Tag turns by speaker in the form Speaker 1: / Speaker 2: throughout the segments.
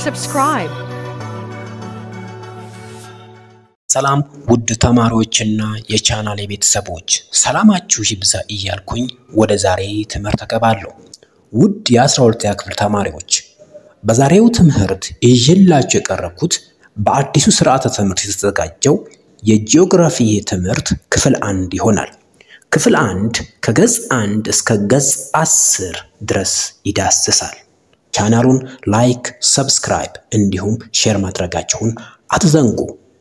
Speaker 1: subscribe.
Speaker 2: ሰላም ውድ ተማሪዎችና የቻናል ቤተሰቦች ሰላማችሁ ይብዛ እያልኩኝ ወደ ዛሬ ትምህርት እገባለሁ። ውድ የ12ኛ ክፍል ተማሪዎች በዛሬው ትምህርት ይዤላችሁ የቀረብኩት በአዲሱ ስርዓተ ትምህርት የተዘጋጀው የጂኦግራፊ ትምህርት ክፍል አንድ ይሆናል። ክፍል አንድ ከገጽ አንድ እስከ ገጽ አስር ድረስ ይዳስሳል። ቻናሉን ላይክ፣ ሰብስክራይብ እንዲሁም ሼር ማድረጋችሁን አትዘንጉ።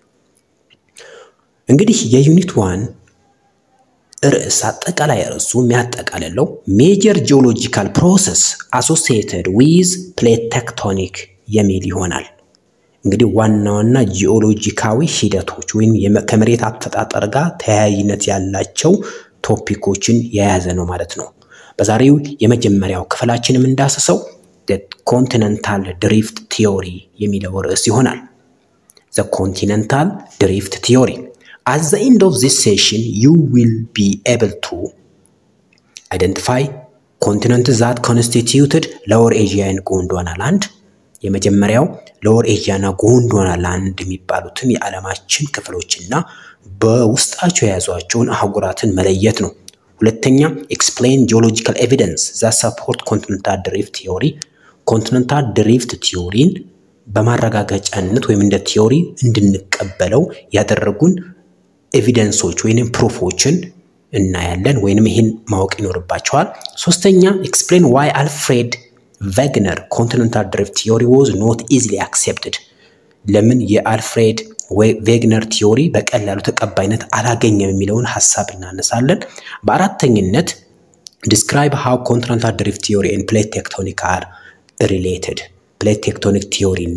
Speaker 2: እንግዲህ የዩኒት ዋን ርዕስ አጠቃላይ ርዕሱ የሚያጠቃልለው ሜጀር ጂኦሎጂካል ፕሮሰስ አሶሲየትድ ዊዝ ፕሌት ቴክቶኒክ የሚል ይሆናል። እንግዲህ ዋና ዋና ጂኦሎጂካዊ ሂደቶች ወይም ከመሬት አፈጣጠር ጋር ተያያዥነት ያላቸው ቶፒኮችን የያዘ ነው ማለት ነው። በዛሬው የመጀመሪያው ክፍላችን የምንዳስሰው ኮንቲነንታል ድሪፍት ቲዮሪ የሚለው ርዕስ ይሆናል። ዘ ኮንቲነንታል ድሪፍት ቲዮሪ At the end of this session, you will be able to identify continents that constituted Lower Asia and Gondwana land የመጀመሪያው ሎወር ኤዥያ እና ጎንዶዋና ላንድ የሚባሉትን የዓለማችን ክፍሎችና በውስጣቸው የያዟቸውን አህጉራትን መለየት ነው። ሁለተኛ ኤክስፕሌን ጂኦሎጂካል ኤቪደንስ ዛት ሰፖርት ኮንቲነንታል ድሪፍት ቲዮሪ ኮንቲነንታል ድሪፍት ቲዮሪን በማረጋገጫነት ወይም እንደ ቲዮሪ እንድንቀበለው ያደረጉን ኤቪደንሶች ወይንም ፕሩፎችን እናያለን ወይንም ይህን ማወቅ ይኖርባቸዋል። ሶስተኛ ኤክስፕሌን ዋይ አልፍሬድ ቬግነር ኮንቲነንታል ድሪፍት ቲዮሪ ዋዝ ኖት ኢዚሊ አክሴፕትድ ለምን የአልፍሬድ ቬግነር ቲዮሪ በቀላሉ ተቀባይነት አላገኘም የሚለውን ሀሳብ እናነሳለን። በአራተኝነት ዲስክራይብ ሃው ኮንቲነንታል ድሪፍት ቲዮሪ ኤንድ ፕሌት ቴክቶኒክ አር ሪሌትድ ፕሌት ቴክቶኒክ ቲዮሪ እና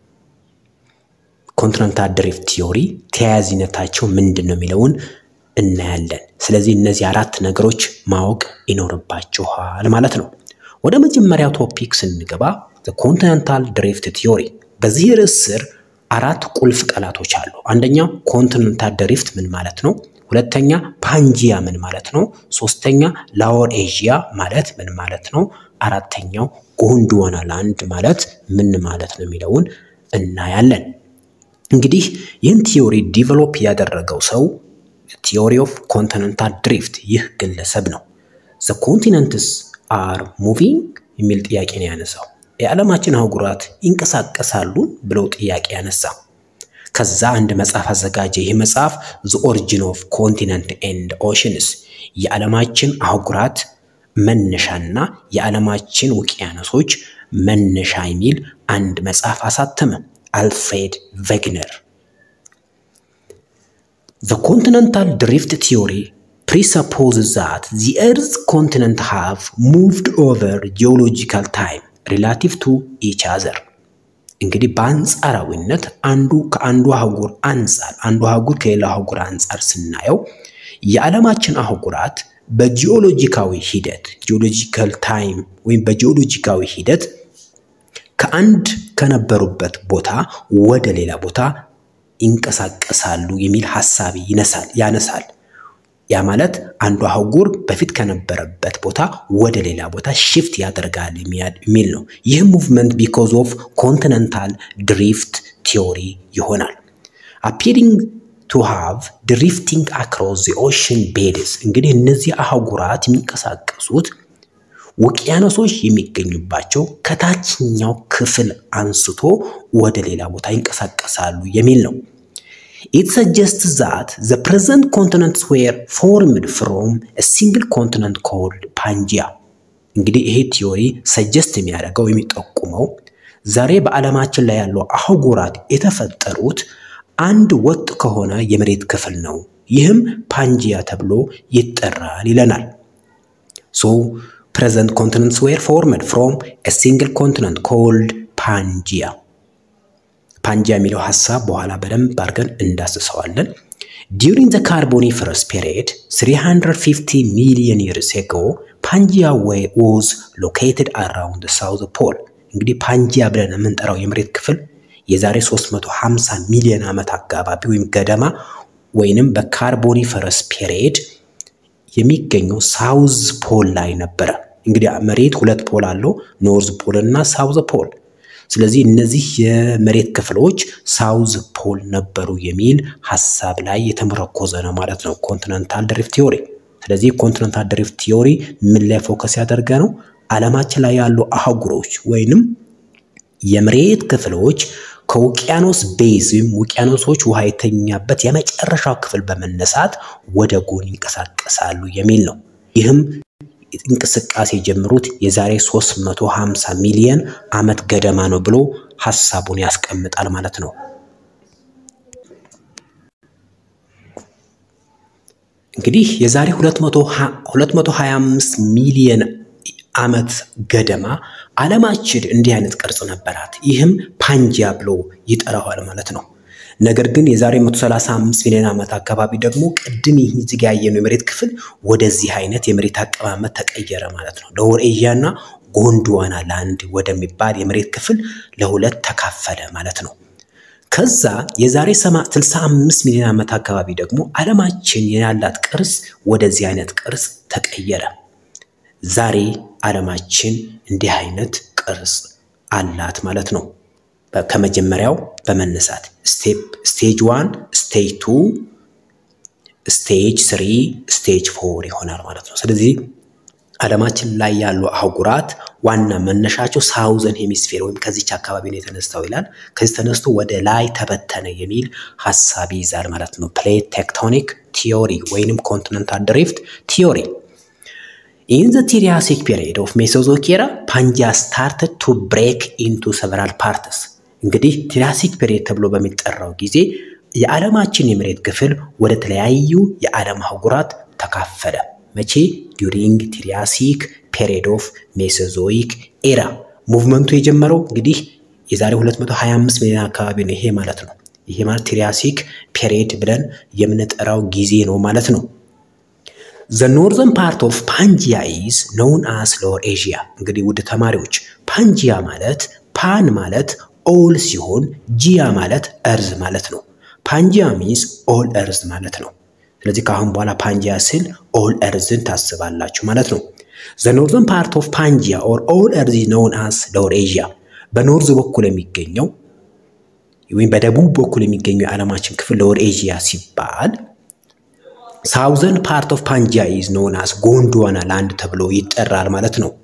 Speaker 2: ኮንቲነንታል ድሪፍት ቲዮሪ ተያያዥነታቸው ምንድን ነው የሚለውን እናያለን። ስለዚህ እነዚህ አራት ነገሮች ማወቅ ይኖርባችኋል ማለት ነው። ወደ መጀመሪያው ቶፒክ ስንገባ ኮንቲነንታል ድሪፍት ቲዮሪ። በዚህ ርዕስ ስር አራት ቁልፍ ቃላቶች አሉ። አንደኛው ኮንቲነንታል ድሪፍት ምን ማለት ነው? ሁለተኛ ፓንጂያ ምን ማለት ነው? ሶስተኛ ላወር ኤዥያ ማለት ምን ማለት ነው? አራተኛው ጎንዶዋና ላንድ ማለት ምን ማለት ነው የሚለውን እናያለን። እንግዲህ ይህን ቲዮሪ ዲቨሎፕ ያደረገው ሰው ቲዮሪ ኦፍ ኮንቲነንታል ድሪፍት ይህ ግለሰብ ነው። ዘ ኮንቲነንትስ አር ሙቪንግ የሚል ጥያቄ ነው ያነሳው። የዓለማችን አህጉራት ይንቀሳቀሳሉ ብለው ጥያቄ ያነሳ። ከዛ አንድ መጽሐፍ አዘጋጀ። ይህ መጽሐፍ ዘ ኦሪጂን ኦፍ ኮንቲነንት ኤንድ ኦሽንስ የዓለማችን አህጉራት መነሻና የዓለማችን ውቅያኖሶች መነሻ የሚል አንድ መጽሐፍ አሳተመ። አልፍሬድ ቬግነር The continental drift theory presupposes that the Earth's continents have moved over geological time relative to each other. እንግዲህ በአንጻራዊነት አንዱ ከአንዱ አህጉር አንጻር አንዱ አህጉር ከሌላው አህጉር አንጻር ስናየው የዓለማችን አህጉራት በጂኦሎጂካዊ ሂደት ጂኦሎጂካል ታይም ወይም በጂኦሎጂካዊ ሂደት ከአንድ ከነበሩበት ቦታ ወደ ሌላ ቦታ ይንቀሳቀሳሉ የሚል ሀሳብ ይነሳል ያነሳል። ያ ማለት አንዱ አህጉር በፊት ከነበረበት ቦታ ወደ ሌላ ቦታ ሽፍት ያደርጋል የሚል ነው። ይህ ሙቭመንት ቢኮዝ ኦፍ ኮንቲነንታል ድሪፍት ቲዮሪ ይሆናል። አፒሪንግ ቱ ሃቭ ድሪፍቲንግ አክሮስ ዘ ኦሽን ቤድስ እንግዲህ እነዚህ አህጉራት የሚንቀሳቀሱት ውቅያኖሶች የሚገኙባቸው ከታችኛው ክፍል አንስቶ ወደ ሌላ ቦታ ይንቀሳቀሳሉ የሚል ነው። ኢት ሰጀስት ዛት ዘ ፕሬዘንት ኮንቲነንትስ ዌር ፎርምድ ፍሮም ሲንግል ኮንቲነንት ኮልድ ፓንጂያ። እንግዲህ ይሄ ቲዮሪ ሰጀስት የሚያደርገው የሚጠቁመው ዛሬ በዓለማችን ላይ ያለው አህጉራት የተፈጠሩት አንድ ወጥ ከሆነ የመሬት ክፍል ነው። ይህም ፓንጂያ ተብሎ ይጠራል ይለናል። ሶ present continents were formed from a single continent called ፓንጂያ። ፓንጂያ የሚለው ሀሳብ በኋላ በደንብ አድርገን እንዳስሰዋለን። ዲዩሪንግ ዘ ካርቦኒፈረስ ፔሪድ 350 ሚሊዮን ይርስ አጎ ፓንጂያ ዋዝ ሎኬትድ አራውንድ ሳውዝ ፖል። እንግዲህ ፓንጂያ ብለን የምንጠራው የመሬት ክፍል የዛሬ 350 ሚሊዮን ዓመት አካባቢ ወይም ገደማ ወይንም በካርቦኒፈረስ ፔሪድ የሚገኘው ሳውዝ ፖል ላይ ነበረ። እንግዲህ መሬት ሁለት ፖል አለው፣ ኖርዝ ፖል እና ሳውዝ ፖል። ስለዚህ እነዚህ የመሬት ክፍሎች ሳውዝ ፖል ነበሩ የሚል ሀሳብ ላይ የተመረኮዘ ነው ማለት ነው ኮንቲነንታል ድሪፍት ቲዮሪ። ስለዚህ ኮንቲነንታል ድሪፍት ቲዮሪ ምን ላይ ፎከስ ያደርገ ነው? ዓለማችን ላይ ያሉ አህጉሮች ወይንም የመሬት ክፍሎች ከውቅያኖስ ቤዝ ወይም ውቅያኖሶች ውሃ የተኛበት የመጨረሻው ክፍል በመነሳት ወደ ጎን ይንቀሳቀሳሉ የሚል ነው። ይህም እንቅስቃሴ የጀመሩት የዛሬ 350 ሚሊዮን ዓመት ገደማ ነው ብሎ ሀሳቡን ያስቀምጣል ማለት ነው። እንግዲህ የዛሬ 225 ሚሊዮን ዓመት ገደማ ዓለማችን እንዲህ አይነት ቅርጽ ነበራት። ይህም ፓንጂያ ብሎ ይጠራዋል ማለት ነው። ነገር ግን የዛሬ 135 ሚሊዮን ዓመት አካባቢ ደግሞ ቅድም ይህ እዚህ ጋ ያየነው የመሬት ክፍል ወደዚህ አይነት የመሬት አቀማመጥ ተቀየረ ማለት ነው። ሎወር ኤዥያ እና ጎንድዋና ላንድ ወደሚባል የመሬት ክፍል ለሁለት ተካፈለ ማለት ነው። ከዛ የዛሬ 65 ሚሊዮን ዓመት አካባቢ ደግሞ ዓለማችን ያላት ቅርጽ ወደዚህ አይነት ቅርጽ ተቀየረ። ዛሬ ዓለማችን እንዲህ አይነት ቅርጽ አላት ማለት ነው። ከመጀመሪያው በመነሳት ስቴፕ ስቴጅ ዋን፣ ስቴጅ ቱ፣ ስቴጅ ስሪ፣ ስቴጅ ፎር ይሆናል ማለት ነው። ስለዚህ ዓለማችን ላይ ያሉ አህጉራት ዋና መነሻቸው ሳውዘን ሄሚስፌር ወይም ከዚች አካባቢ ነው የተነሳው ይላል። ከዚህ ተነስቶ ወደ ላይ ተበተነ የሚል ሀሳብ ይይዛል ማለት ነው። ፕሌት ቴክቶኒክ ቲዮሪ ወይንም ኮንቲነንታል ድሪፍት ቲዮሪ ኢን ዘ ትሪያሲክ ፔሪድ ኦፍ ሜሶዞይክ ኤራ ፓንጂያ ስታርትድ ቱ ብሬክ ኢንቱ ሰቨራል ፓርትስ። እንግዲህ ትሪያሲክ ፔሪድ ተብሎ በሚጠራው ጊዜ የዓለማችን የመሬት ክፍል ወደ ተለያዩ የዓለም አህጉራት ተካፈለ። መቼ? ዲዩሪንግ ትሪያሲክ ፔሪድ ኦፍ ሜሶዞይክ ኤራ። ሙቭመንቱ የጀመረው እንግዲህ የዛሬ 225 ሚሊዮን አካባቢ ነው። ይሄ ማለት ነው። ይሄ ማለት ትሪያሲክ ፔሪድ ብለን የምንጠራው ጊዜ ነው ማለት ነው። ዘ ኖርዘርን ፓርት ኦፍ ፓንጂያ ኢዝ ኖውን አስ ሎወር ኤዥያ። እንግዲህ ውድ ተማሪዎች ፓንጂያ ማለት ፓን ማለት ኦል ሲሆን ጂያ ማለት እርዝ ማለት ነው። ፓንጂያ ሚንስ ኦል እርዝ ማለት ነው። ስለዚህ ከአሁን በኋላ ፓንጂያ ስል ኦል እርዝን ታስባላችሁ ማለት ነው። ዘ ኖርዘርን ፓርት ኦፍ ፓንጂያ ኦር ኦል እርዝ ኖውን አስ ሎወር ኤዥያ። በኖርዝ በኩል የሚገኘው ወይም በደቡብ በኩል የሚገኘው የዓለማችን ክፍል ሎወር ኤዥያ ሲባል ሳውዘርን ፓርት ኦፍ ፓንጂያ ኢዝ ኖን አስ ጎንድዋና ላንድ ተብሎ ይጠራል ማለት ነው።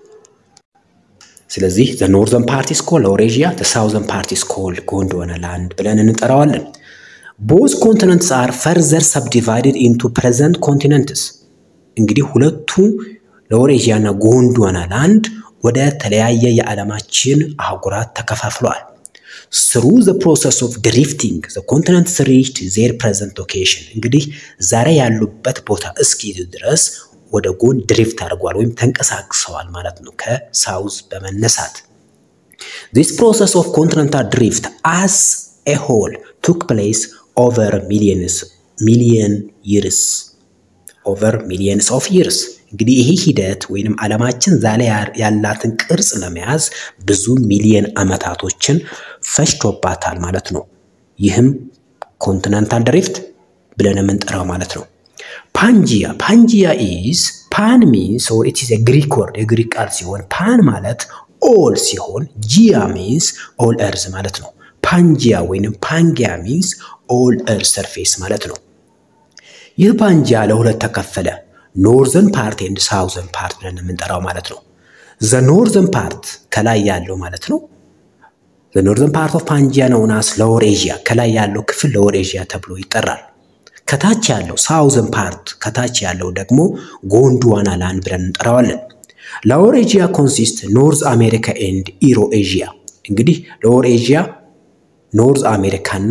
Speaker 2: ስለዚህ ዘ ኖርዘርን ፓርት ኢዝ ኮልድ ሎወር ኤዥያ፣ ዘ ሳውዘርን ፓርት ኢዝ ኮልድ ጎንድዋና ላንድ ብለን እንጠራዋለን። ቦዝ ኮንቲነንትስ አር ፈርዘር ሰብዲቫይድድ ኢንቱ ፕሬዘንት ኮንቲነንትስ። እንግዲህ ሁለቱ ሎወር ኤዥያ እና ጎንድዋና ላንድ ወደ ተለያየ የዓለማችን አህጉራት ተከፋፍለዋል። ስሩ ዘ ፕሮሰስ ኦፍ ድሪፍቲንግ ዘ ኮንቲነንትስ ሪችድ ዜር ፕሬዘንት ሎኬሽን። እንግዲህ ዛሬ ያሉበት ቦታ እስኪ ድረስ ወደ ጎን ድሪፍት አድርጓል ወይም ተንቀሳቅሰዋል ማለት ነው ከሳውዝ በመነሳት ዚስ ፕሮሰስ ኦፍ ኮንቲነንታል ድሪፍት አስ ኤ ሆል ቱክ ፕሌስ ኦቨር ሚሊየንስ ሚሊየን ይርስ ኦቨር ሚሊየንስ ኦፍ ይርስ እንግዲህ ይሄ ሂደት ወይንም ዓለማችን ዛሬ ያላትን ቅርጽ ለመያዝ ብዙ ሚሊየን ዓመታቶችን ፈጅቶባታል ማለት ነው። ይህም ኮንቲነንታል ድሪፍት ብለን የምንጠራው ማለት ነው። ፓንጂያ ፓንጂያ ኢዝ ፓን ሚንስ ኦር ኢት ኢዝ ግሪክ ወርድ የግሪክ ቃል ሲሆን ፓን ማለት ኦል ሲሆን ጂያ ሚንስ ኦል እርዝ ማለት ነው። ፓንጂያ ወይንም ፓንጊያ ሚንስ ኦል እርዝ ሰርፌስ ማለት ነው። ይህ ፓንጂያ ለሁለት ተከፈለ። ኖርዘርን ፓርት ኤንድ ሳውዘርን ፓርት ብለን የምንጠራው ማለት ነው። ዘ ኖርዘርን ፓርት ከላይ ያለው ማለት ነው። ዘ ኖርዘርን ፓርት ኦፍ ፓንጂያ ነውን አስ ሎወር ኤዥያ ከላይ ያለው ክፍል ሎወር ኤዥያ ተብሎ ይጠራል። ከታች ያለው ሳውዘርን ፓርት ከታች ያለው ደግሞ ጎንድዋና ላንድ ብለን እንጠራዋለን። ሎወር ኤዥያ ኮንሲስት ኖርዝ አሜሪካ ኤንድ ኢሮ ኤዥያ። እንግዲህ ሎወር ኤዥያ ኖርዝ አሜሪካና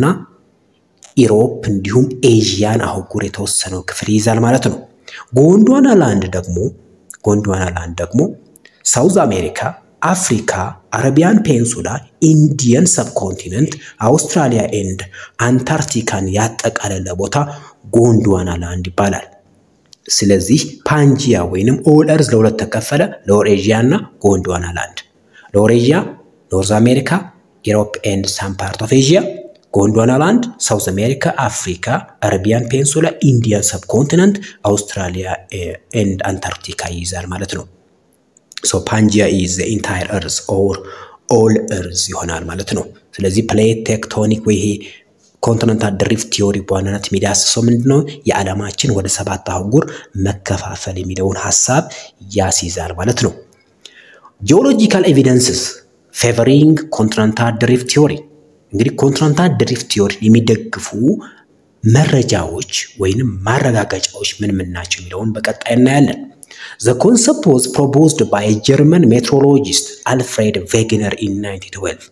Speaker 2: ኢሮፕ እንዲሁም ኤዥያን አህጉር የተወሰነው ክፍል ይይዛል ማለት ነው። ጎንድዋና ላንድ ደግሞ ጎንድዋና ላንድ ደግሞ ሳውዝ አሜሪካ፣ አፍሪካ፣ አረቢያን ፔንሱላ፣ ኢንዲየን ሰብኮንቲነንት፣ አውስትራሊያ ኤንድ አንታርክቲካን ያጠቃለለ ቦታ ጎንድዋና ላንድ ይባላል። ስለዚህ ፓንጂያ ወይንም ኦል እርዝ ለሁለት ተከፈለ፣ ሎወር ኤዥያ እና ጎንድዋና ላንድ። ሎወር ኤዥያ ኖርዝ አሜሪካ፣ ኢሮፕ ኤንድ ሳም ፓርት ኦፍ ኤዥያ ጎንድዋና ላንድ ሳውዝ አሜሪካ፣ አፍሪካ፣ አረቢያን ፔንሱላ፣ ኢንዲያን ሰብኮንቲነንት፣ አውስትራሊያ ኤንድ አንታርክቲካ ይይዛል ማለት ነው። ሶ ፓንጂያ ኢዝ ዘ ኢንታየር እርዝ ኦር ኦል እርዝ ይሆናል ማለት ነው። ስለዚህ ፕሌት ቴክቶኒክ ወይ ይሄ ኮንቲነንታል ድሪፍት ቲዮሪ በዋናነት የሚዳስሰው ምንድን ነው? የዓለማችን ወደ ሰባት አህጉር መከፋፈል የሚለውን ሀሳብ ያስይዛል ማለት ነው። ጂኦሎጂካል ኤቪደንስስ ፌቨሪንግ ኮንቲነንታል ድሪፍት ቲዮሪ እንግዲህ ኮንቲነንታል ድሪፍት ቲዮሪ የሚደግፉ መረጃዎች ወይንም ማረጋገጫዎች ምን ምን ናቸው የሚለውን በቀጣይ እናያለን። ዘ ኮንሰፕት ዋዝ ፕሮፖዝድ ባይ ጀርመን ሜትሮሎጂስት አልፍሬድ ቬግነር ኢን 1912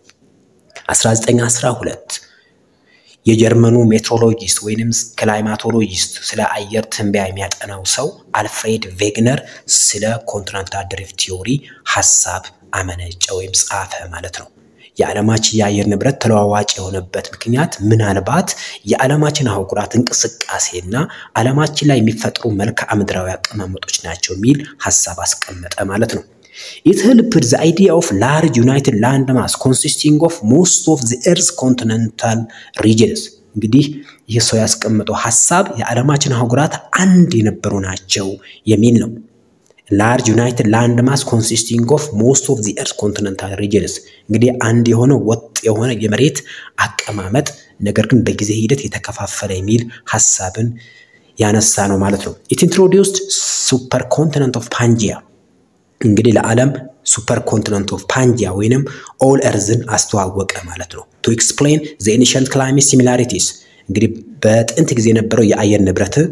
Speaker 2: 1912 የጀርመኑ ሜትሮሎጂስት ወይንም ክላይማቶሎጂስት ስለ አየር ትንበያ የሚያጠናው ሰው አልፍሬድ ቬግነር ስለ ኮንቲነንታል ድሪፍት ቲዮሪ ሀሳብ አመነጨ ወይም ጻፈ ማለት ነው። የዓለማችን የአየር ንብረት ተለዋዋጭ የሆነበት ምክንያት ምናልባት የዓለማችን አህጉራት እንቅስቃሴና ዓለማችን ላይ የሚፈጥሩ መልክዓ ምድራዊ አቀማመጦች ናቸው የሚል ሀሳብ አስቀመጠ ማለት ነው። ኢት ሄልፕድ ዘ አይዲያ ኦፍ ላርጅ ዩናይትድ ላንድ ማስ ኮንሲስቲንግ ኦፍ ሞስት ኦፍ ዘ ኤርዝ ኮንቲነንታል ሪጅንስ። እንግዲህ ይህ ሰው ያስቀመጠው ሀሳብ የዓለማችን አህጉራት አንድ የነበሩ ናቸው የሚል ነው። ላርጅ ዩናይትድ ላንድ ማስ ኮንሲስቲንግ ኦፍ ሞስት ኦፍ ዚ ኤርዝ ኮንቲነንታል ሪጅንስ እንግዲህ አንድ የሆነ ወጥ የሆነ የመሬት አቀማመጥ ነገር ግን በጊዜ ሂደት የተከፋፈለ የሚል ሀሳብን ያነሳ ነው ማለት ነው። ኢት ኢንትሮዲውስድ ሱፐር ኮንቲነንት ኦፍ ፓንጂያ እንግዲህ ለዓለም ሱፐር ኮንቲነንት ኦፍ ፓንጂያ ወይንም ኦል ኤርዝን አስተዋወቀ ማለት ነው። ቱ ኤክስፕሌን ዘ ኤንሸንት ክላይሜት ሲሚላሪቲስ እንግዲህ በጥንት ጊዜ የነበረው የአየር ንብረትን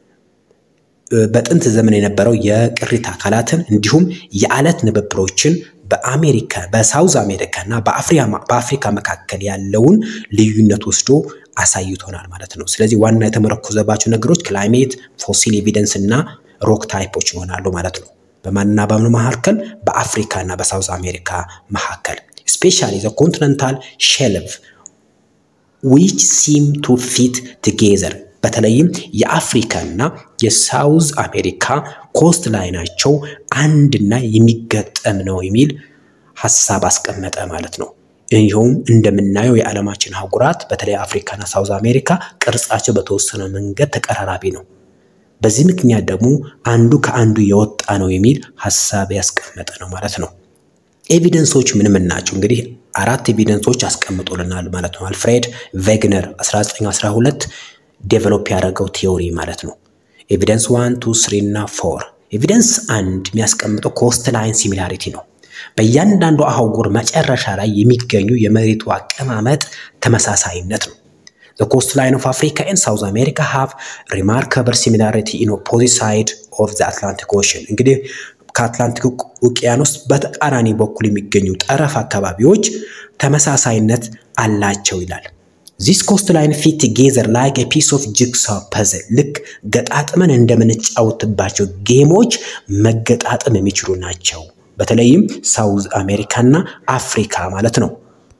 Speaker 2: በጥንት ዘመን የነበረው የቅሪተ አካላትን እንዲሁም የአለት ንብብሮችን በአሜሪካ በሳውዝ አሜሪካ እና በአፍሪካ መካከል ያለውን ልዩነት ወስዶ አሳይቶናል ማለት ነው። ስለዚህ ዋና የተመረኮዘባቸው ነገሮች ክላይሜት፣ ፎሲል ኤቪደንስ እና ሮክ ታይፖች ይሆናሉ ማለት ነው። በማንና በምኑ መካከል? በአፍሪካ እና በሳውዝ አሜሪካ መካከል ስፔሻሊ ዘ ኮንቲነንታል ሼልፍ ዊች ሲም ቱ ፊት ቱጌዘር በተለይም የአፍሪካ እና የሳውዝ አሜሪካ ኮስት ላይናቸው አንድና የሚገጠም ነው የሚል ሀሳብ አስቀመጠ ማለት ነው። ይኸውም እንደምናየው የዓለማችን አህጉራት በተለይ አፍሪካና ሳውዝ አሜሪካ ቅርጻቸው በተወሰነ መንገድ ተቀራራቢ ነው። በዚህ ምክንያት ደግሞ አንዱ ከአንዱ የወጣ ነው የሚል ሀሳብ ያስቀመጠ ነው ማለት ነው። ኤቪደንሶች ምን ምን ናቸው? እንግዲህ አራት ኤቪደንሶች አስቀምጦልናል ማለት ነው። አልፍሬድ ቬግነር 1912 ዴቨሎፕ ያደረገው ቲዮሪ ማለት ነው። ኤቪደንስ ዋን ቱ ስሪ እና ፎር። ኤቪደንስ አንድ የሚያስቀምጠው ኮስት ላይን ሲሚላሪቲ ነው። በእያንዳንዱ አህጉር መጨረሻ ላይ የሚገኙ የመሬቱ አቀማመጥ ተመሳሳይነት ነው። The coastline of Africa and South America have remarkable similarity in opposite side of the Atlantic Ocean. እንግዲህ ከአትላንቲክ ውቅያኖስ በተቃራኒ በኩል የሚገኙ ጠረፍ አካባቢዎች ተመሳሳይነት አላቸው ይላል። ዚስ ኮስት ላይን ፊት ቱጌዘር ላይክ ኤ ፒስ ኦፍ ጂግሳ ፐዝል ልክ ገጣጥመን እንደምንጫወትባቸው ጌሞች መገጣጠም የሚችሉ ናቸው። በተለይም ሳውዝ አሜሪካና አፍሪካ ማለት ነው።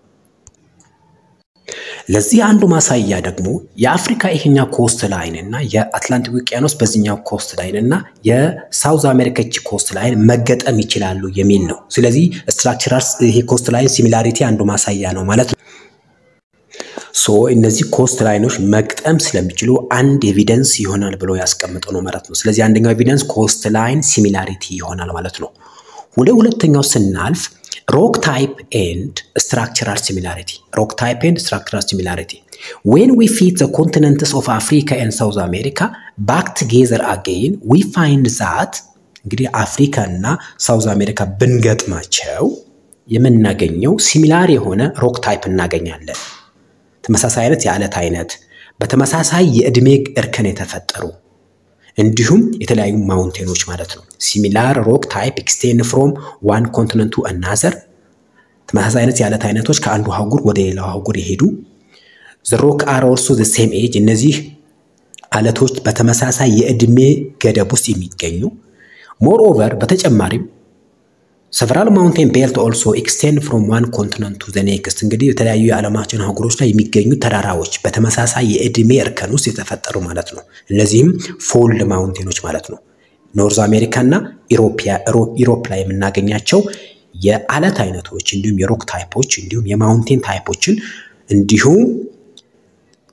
Speaker 2: ለዚህ አንዱ ማሳያ ደግሞ የአፍሪካ ይሄኛው ኮስት ላይን እና የአትላንቲክ ውቅያኖስ በዚህኛው ኮስት ላይን እና የሳውዝ አሜሪካ እቺ ኮስት ላይን መገጠም ይችላሉ የሚል ነው። ስለዚህ ስትራክቸራል ይሄ ኮስት ላይን ሲሚላሪቲ አንዱ ማሳያ ነው ማለት ነው። ሶ እነዚህ ኮስት ላይኖች መግጠም ስለሚችሉ አንድ ኤቪደንስ ይሆናል ብሎ ያስቀምጠው ነው ማለት ነው። ስለዚህ አንደኛው ኤቪደንስ ኮስት ላይን ሲሚላሪቲ ይሆናል ማለት ነው። ወደ ሁለተኛው ስናልፍ ሮክ ታይፕ ኤንድ ስትራክቸራል ሲሚላሪቲ ሮክ ታይፕ ኤንድ ስትራክቸራል ሲሚላሪቲ ዌን ዊ ፊት ዘ ኮንቲነንትስ ኦፍ አፍሪካ ኤንድ ሳውዝ አሜሪካ ባክ ቱጌዘር አጌን ዊ ፋይንድ ዛት እንግዲህ አፍሪካ እና ሳውዝ አሜሪካ ብንገጥማቸው የምናገኘው ሲሚላር የሆነ ሮክ ታይፕ እናገኛለን። ተመሳሳይ አይነት የአለት አይነት በተመሳሳይ የዕድሜ እርከን የተፈጠሩ እንዲሁም የተለያዩ ማውንቴኖች ማለት ነው። ሲሚላር ሮክ ታይፕ ኤክስቴንድ ፍሮም ዋን ኮንቲነንት ቱ አናዘር ተመሳሳይ አይነት የአለት አይነቶች ከአንዱ አህጉር ወደ ሌላው አህጉር የሄዱ ዘ ሮክ አር ኦልሶ ዘ ሴም ኤጅ እነዚህ አለቶች በተመሳሳይ የዕድሜ ገደብ ውስጥ የሚገኙ ሞር ኦቨር በተጨማሪም ሰቨራል ማውንቴን ቤልት ኦልሶ ኤክስቴንድ ፍሮም ዋን ኮንቲነንት ቱ ዘ ኔክስት እንግዲህ የተለያዩ የዓለማችን አህጉሮች ላይ የሚገኙ ተራራዎች በተመሳሳይ የዕድሜ እርከን ውስጥ የተፈጠሩ ማለት ነው። እነዚህም ፎልድ ማውንቴኖች ማለት ነው። ኖርዝ አሜሪካ እና ኢሮፕ ላይ የምናገኛቸው የአለት አይነቶች እንዲሁም የሮክ ታይፖች እንዲሁም የማውንቴን ታይፖችን እንዲሁም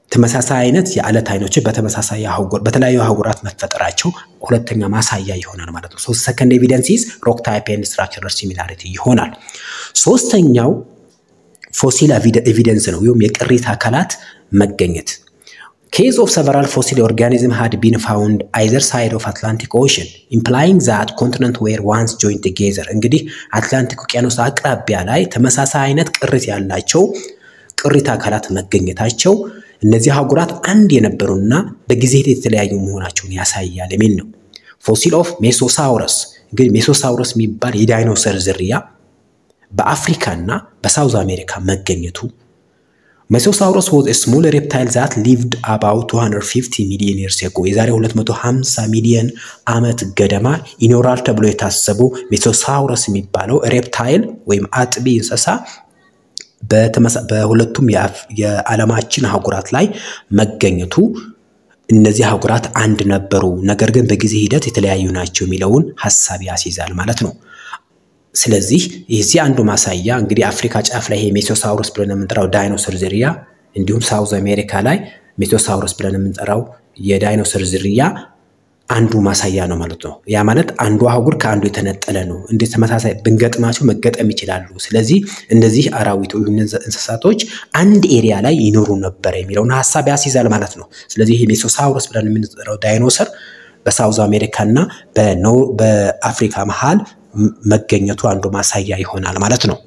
Speaker 2: ተመሳሳይ አይነት የአለት አይኖችን በተመሳሳይ አህጉር በተለያዩ አህጉራት መፈጠራቸው ሁለተኛ ማሳያ ይሆናል ማለት ነው። ሶስት ሰከንድ ኤቪደንስ ኢዝ ሮክ ታይፕ ኤንድ ስትራክቸራል ሲሚላሪቲ ይሆናል። ሶስተኛው ፎሲል ኤቪደንስ ነው ወይም የቅሪተ አካላት መገኘት ኬዝ ኦፍ ሰቨራል ፎሲል ኦርጋኒዝም ሃድ ቢን ፋውንድ አይዘር ሳይድ ኦፍ አትላንቲክ ኦሽን ኢምፕላይንግ ዛት ኮንቲነንት ዌር ዋንስ ጆይንት ቱጌዘር። እንግዲህ አትላንቲክ ውቅያኖስ አቅራቢያ ላይ ተመሳሳይ አይነት ቅሪት ያላቸው ቅሪተ አካላት መገኘታቸው እነዚህ አህጉራት አንድ የነበሩና በጊዜ ሂደት የተለያዩ መሆናቸውን ያሳያል የሚል ነው። ፎሲል ኦፍ ሜሶሳውረስ እንግዲህ ሜሶሳውረስ የሚባል የዳይኖሰር ዝርያ በአፍሪካና በሳውዝ አሜሪካ መገኘቱ ሜሶሳውረስ ወዝ ስሞል ሬፕታይል ዛት ሊቭድ አባውት 250 ሚሊዮን ይርስ ኤጎ የዛሬ 250 ሚሊዮን ዓመት ገደማ ይኖራል ተብሎ የታሰቡ ሜሶሳውረስ የሚባለው ሬፕታይል ወይም አጥቢ እንስሳ በሁለቱም የዓለማችን አህጉራት ላይ መገኘቱ እነዚህ አህጉራት አንድ ነበሩ፣ ነገር ግን በጊዜ ሂደት የተለያዩ ናቸው የሚለውን ሀሳብ ያስይዛል ማለት ነው። ስለዚህ የዚህ አንዱ ማሳያ እንግዲህ አፍሪካ ጫፍ ላይ ይሄ ሜሶሳውረስ ብለን የምንጠራው ዳይኖሰር ዝርያ እንዲሁም ሳውዝ አሜሪካ ላይ ሜሶሳውረስ ብለን የምንጠራው የዳይኖሰር ዝርያ አንዱ ማሳያ ነው ማለት ነው። ያ ማለት አንዱ አህጉር ከአንዱ የተነጠለ ነው። እንደ ተመሳሳይ ብንገጥማቸው መገጠም ይችላሉ። ስለዚህ እነዚህ አራዊት ወይም እንስሳቶች አንድ ኤሪያ ላይ ይኖሩ ነበር የሚለውን ሀሳብ ያስይዛል ማለት ነው። ስለዚህ ይሄ ሜሶሳውረስ ብለን የምንጠራው ዳይኖሰር በሳውዝ አሜሪካ እና በአፍሪካ መሃል መገኘቱ አንዱ ማሳያ ይሆናል ማለት ነው።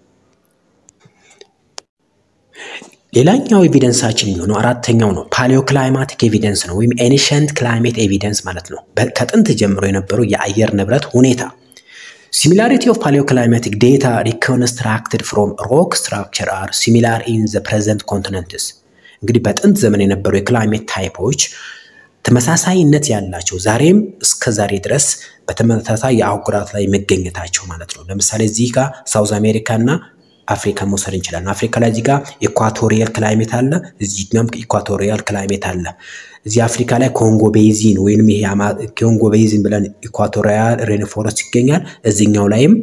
Speaker 2: ሌላኛው ኤቪደንሳችን የሚሆነው አራተኛው ነው። ፓሊዮክላይማቲክ ኤቪደንስ ነው ወይም ኤኒሸንት ክላይሜት ኤቪደንስ ማለት ነው። ከጥንት ጀምሮ የነበረው የአየር ንብረት ሁኔታ ሲሚላሪቲ ኦፍ ፓሊዮክላይማቲክ ዴታ ሪኮንስትራክትድ ፍሮም ሮክ ስትራክቸር አር ሲሚላር ኢን ዘ ፕሬዘንት ኮንቲነንትስ። እንግዲህ በጥንት ዘመን የነበሩ የክላይሜት ታይፖች ተመሳሳይነት ያላቸው ዛሬም እስከ ዛሬ ድረስ በተመሳሳይ የአህጉራት ላይ መገኘታቸው ማለት ነው። ለምሳሌ እዚህ ጋር ሳውዝ አሜሪካ እና አፍሪካ መውሰድ እንችላለን። አፍሪካ ላይ እዚህ ጋር ኢኳቶሪያል ክላይሜት አለ፣ እዚህ ጋርም ኢኳቶሪያል ክላይሜት አለ። እዚህ አፍሪካ ላይ ኮንጎ ቤዚን ወይንም ይሄ ኮንጎ ቤዚን ብለን ኢኳቶሪያል ሬንፎረስት ይገኛል። እዚኛው ላይም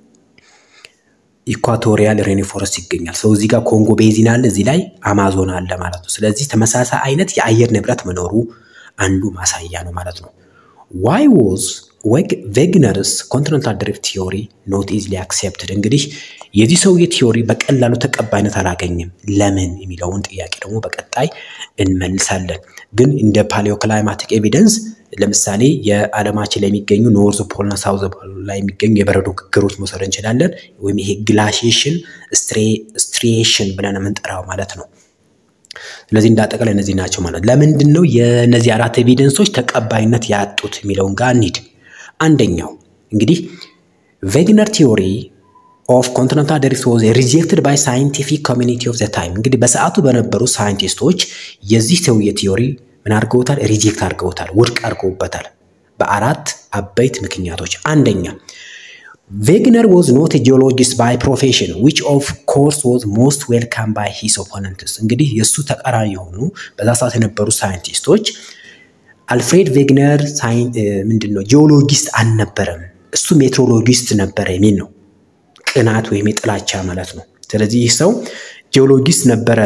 Speaker 2: ኢኳቶሪያል ሬንፎረስት ይገኛል። ሰው እዚህ ጋር ኮንጎ ቤዚን አለ፣ እዚህ ላይ አማዞን አለ ማለት ነው። ስለዚህ ተመሳሳይ አይነት የአየር ንብረት መኖሩ አንዱ ማሳያ ነው ማለት ነው። ዋይ ዎዝ ቬግነርስ ኮንቲኔንታል ድሪፍት ቲዮሪ ኖት ኢዝሊ አክሴፕትድ። እንግዲህ የዚህ ሰውዬ ቲዮሪ በቀላሉ ተቀባይነት አላገኝም ለምን የሚለውን ጥያቄ ደግሞ በቀጣይ እንመልሳለን። ግን እንደ ፓሊዮክላይማቲክ ኤቪደንስ ለምሳሌ የዓለማችን ላይ የሚገኙ ኖርዝ ፖልና ሳውዝ ፖል ላይ የሚገኙ የበረዶ ግግሮች መውሰድ እንችላለን። ወይም ይሄ ግላሺዬሽን ስትሪዬሽን ብለን የምንጠራው ማለት ነው። ስለዚህ እንዳጠቃላይ እነዚህ ናቸው ማለት ለምንድን ነው የእነዚህ አራት ኤቪደንሶች ተቀባይነት ያጡት የሚለውን ጋር እንሂድ። አንደኛው እንግዲህ ቬግነር ቲዮሪ ኦፍ ኮንቲኔንታል ድሪፍት ዋዝ ሪጀክትድ ባይ ሳይንቲፊክ ኮሚኒቲ ኦፍ ዘ ታይም። እንግዲህ በሰዓቱ በነበሩ ሳይንቲስቶች የዚህ ሰውዬ ቲዮሪ ምን አድርገውታል? ሪጀክት አድርገውታል፣ ውድቅ አድርገውበታል በአራት አበይት ምክንያቶች። አንደኛ ቬግነር ዋዝ ኖት ጂኦሎጂስት ባይ ፕሮፌሽን ዊች ኦፍ ኮርስ ዋዝ ሞስት ዌልካም ባይ ሂስ ኦፖነንትስ። እንግዲህ የእሱ ተቃራኒ የሆኑ በዛ ሰዓት የነበሩ ሳይንቲስቶች አልፍሬድ ቬግነር ምንድን ነው ጂኦሎጂስት አልነበረም፣ እሱ ሜትሮሎጂስት ነበረ የሚል ነው። ቅናት ወይም የጥላቻ ማለት ነው። ስለዚህ ይህ ሰው ጂኦሎጂስት ነበረ፣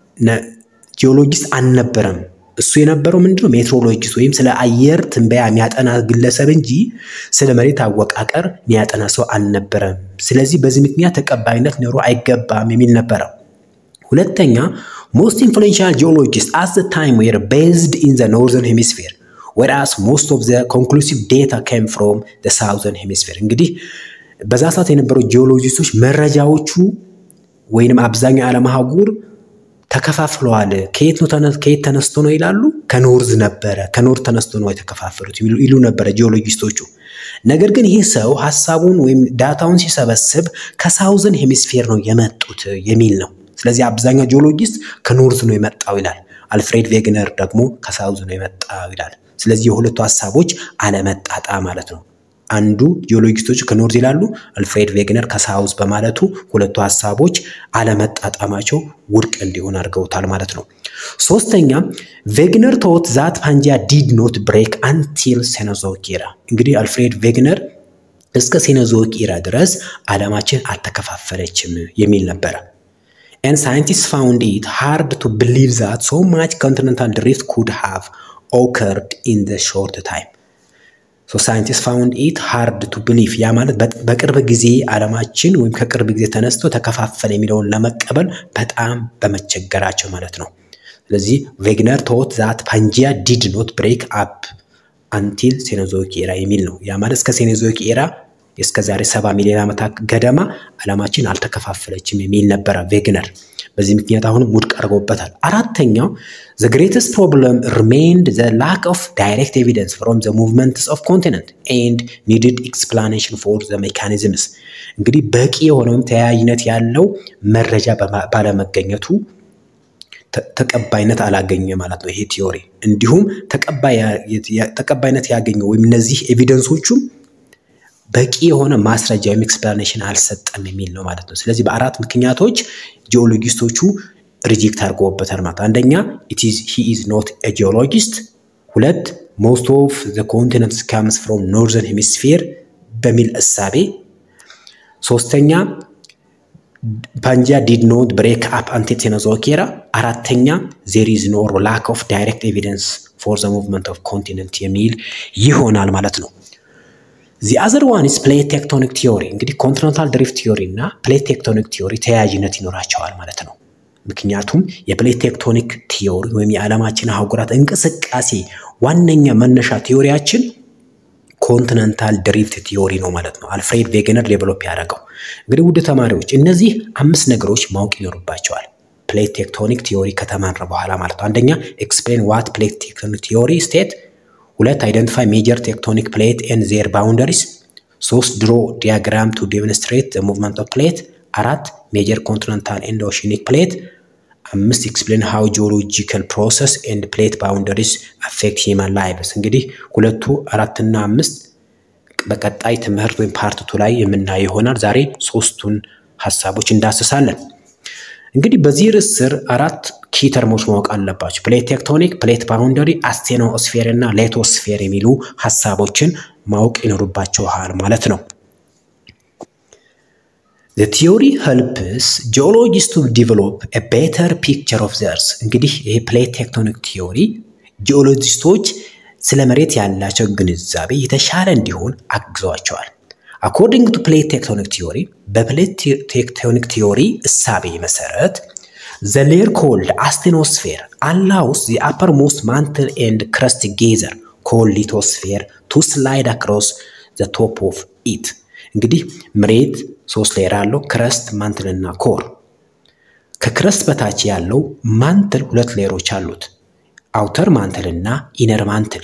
Speaker 2: ጂኦሎጂስት አልነበረም። እሱ የነበረው ምንድነው ሜትሮሎጂስት ወይም ስለ አየር ትንበያ የሚያጠና ግለሰብ እንጂ ስለ መሬት አወቃቀር የሚያጠና ሰው አልነበረም። ስለዚህ በዚህ ምክንያት ተቀባይነት ኖሮ አይገባም የሚል ነበረ። ሁለተኛ ሞስት ኢንፍሉዌንሻል ጂኦሎጂስት አት ዘ ታይም ዌር ቤዝድ ኢን ዘ ኖርዘርን ሄሚስፌር ወራስ ሞስት ኦፍ ዘ ኮንክሉሲቭ ዴታ ካም ፍሮም ዘ ሳውዘርን ሄሚስፌር። እንግዲህ በዛ ሰዓት የነበሩ ጂኦሎጂስቶች መረጃዎቹ ወይንም አብዛኛው የዓለም አህጉር ተከፋፍለዋል። ከየት ነው ከየት ተነስቶ ነው ይላሉ። ከኖርዝ ነበረ ከኖርዝ ተነስቶ ነው የተከፋፈሉት ይሉ ነበረ ጂኦሎጂስቶቹ። ነገር ግን ይህ ሰው ሀሳቡን ወይም ዳታውን ሲሰበስብ ከሳውዘን ሄሚስፌር ነው የመጡት የሚል ነው። ስለዚህ አብዛኛው ጂኦሎጂስት ከኖርዝ ነው የመጣው ይላል። አልፍሬድ ቬግነር ደግሞ ከሳውዝ ነው የመጣው ይላል። ስለዚህ የሁለቱ ሀሳቦች አለመጣጣ ማለት ነው። አንዱ ጂኦሎጂስቶች ከኖርዝ ይላሉ፣ አልፍሬድ ቬግነር ከሳውዝ በማለቱ ሁለቱ ሀሳቦች አለመጣጣማቸው ውድቅ እንዲሆን አድርገውታል ማለት ነው። ሶስተኛ ቬግነር ቶት ዛት ፓንጂያ ዲድ ኖት ብሬክ አንቲል ሴኖዞይክ ኢራ። እንግዲህ አልፍሬድ ቬግነር እስከ ሴኖዞይክ ኢራ ድረስ ዓለማችን አልተከፋፈለችም የሚል ነበረ። and scientists found it hard to believe that so much continental drift could have occurred in the short time. ሶ ሳይንቲስት ፋውንድ ኢት ሃርድ ቱ ብሊቭ ያ ማለት በቅርብ ጊዜ ዓለማችን ወይም ከቅርብ ጊዜ ተነስቶ ተከፋፈለ የሚለውን ለመቀበል በጣም በመቸገራቸው ማለት ነው። ስለዚህ ቬግነር ቶት ዛት ፓንጂያ ዲድ ኖት ብሬክ አፕ አንቲል ሴኖዞይክ ኤራ የሚል ነው። ያ ማለት እስከ ሴኖዞይክ ኤራ እስከ ዛሬ ሰባ ሚሊዮን ዓመታት ገደማ ዓለማችን አልተከፋፈለችም የሚል ነበረ ቬግነር። በዚህ ምክንያት አሁንም ውድቅ አድርጎበታል። አራተኛው ዘ ግሬተስት ፕሮብለም ሪሜይንድ ዘ ላክ ኦፍ ዳይሬክት ኤቪደንስ ፍሮም ዘ ሙቭመንትስ ኦፍ ኮንቲነንት ኤንድ ኒድድ ኤክስፕላኔሽን ፎር ዘ ሜካኒዝምስ። እንግዲህ በቂ የሆነውም ተያያዥነት ያለው መረጃ ባለመገኘቱ ተቀባይነት አላገኘ ማለት ነው ይሄ ቲዮሪ። እንዲሁም ተቀባይነት ያገኘው ወይም እነዚህ ኤቪደንሶቹም በቂ የሆነ ማስረጃ ወይም ኤክስፕላኔሽን አልሰጠም የሚል ነው ማለት ነው። ስለዚህ በአራት ምክንያቶች ጂኦሎጂስቶቹ ሪጀክት አድርገውበታል ማለት አንደኛ ሂ ኢዝ ኖት ኤ ጂኦሎጂስት፣ ሁለት ሞስት ኦፍ ዘ ኮንቲነንትስ ካምስ ፍሮም ኖርዘርን ሄሚስፌር በሚል እሳቤ፣ ሶስተኛ ፓንጂያ ዲድ ኖት ብሬክ አፕ አንቲል ሴኖዞይክ ኤራ፣ አራተኛ ዜር ኢዝ ኖ ላክ ኦፍ ዳይሬክት ኤቪደንስ ፎር ዘ ሙቭመንት ኦፍ ኮንቲነንት የሚል ይሆናል ማለት ነው። ዚ አዘር ዋን ኢዝ ፕሌት ቴክቶኒክ ቲዮሪ። እንግዲህ ኮንቲኔንታል ድሪፍት ቲዮሪ እና ፕሌት ቴክቶኒክ ቲዮሪ ተያያዥነት ይኖራቸዋል ማለት ነው። ምክንያቱም የፕሌት ቴክቶኒክ ቲዮሪ ወይም የዓለማችን አህጉራት እንቅስቃሴ ዋነኛ መነሻ ቲዮሪያችን ኮንቲኔንታል ድሪፍት ቲዮሪ ነው ማለት ነው። አልፍሬድ ቬገነር ዴቨሎፕ ያደረገው። እንግዲህ ውድ ተማሪዎች እነዚህ አምስት ነገሮች ማወቅ ይኖርባቸዋል ፕሌት ቴክቶኒክ ቲዮሪ ከተማረ በኋላ ማለት ነው። አንደኛ ኤክስፕሌን ዋት ፕሌት ቴክቶኒክ ቲዮሪ ስቴት ሁለት አይደንቲፋይ ሜጀር ቴክቶኒክ ፕሌት ኤንድ ዜር ባውንደሪስ፣ ሶስት ድሮ ዲያግራም ቱ ዴሞንስትሬት ዘ ሙቭመንት ኦፍ ፕሌት፣ አራት ሜጀር ኮንቲኔንታል ኤንድ ኦሽኒክ ፕሌት፣ አምስት ኤክስፕሌን ሃው ጂኦሎጂካል ፕሮሰስ ኤንድ ፕሌት ባውንደሪስ አፌክት ሂማን ላይቭስ። እንግዲህ ሁለቱ አራትና አምስት በቀጣይ ትምህርት ወይም ፓርትቱ ላይ የምናየው ይሆናል። ዛሬ ሶስቱን ሀሳቦች እንዳስሳለን። እንግዲህ በዚህ ርዕስ ስር አራት ኪ ተርሞች ማወቅ አለባቸው። ፕሌት ቴክቶኒክ፣ ፕሌት ባውንደሪ፣ አስቴኖስፌር እና ሌቶስፌር የሚሉ ሀሳቦችን ማወቅ ይኖርባቸዋል ማለት ነው። ዘ ቲዮሪ ሄልፕስ ጂኦሎጂስት ቱ ዲቨሎፕ ኤ ቤተር ፒክቸር ኦፍ ዘ እርዝ። እንግዲህ ይሄ ፕሌት ቴክቶኒክ ቲዮሪ ጂኦሎጂስቶች ስለ መሬት ያላቸው ግንዛቤ የተሻለ እንዲሆን አግዘዋቸዋል። አኮርዲንግ ቱ ፕሌት ቴክቶኒክ ቲዮሪ በፕሌት ቴክቶኒክ ቲዮሪ እሳቤ መሰረት ዘ ሌየር ኮልድ አስቴኖስፌር አላውስ ዘ አፐር ሞስት ማንትል ኤንድ ክረስት ጌዘር ኮልድ ሊቶስፌር ቱ ስላይድ አክሮስ ዘ ቶፕ ኦፍ ኢት። እንግዲህ መሬት ሶስት ሌየር አለው፣ ክረስት፣ ማንትል እና ኮር። ከክረስት በታች ያለው ማንትል ሁለት ሌየሮች አሉት፣ አውተር ማንትል እና ኢነር ማንትል።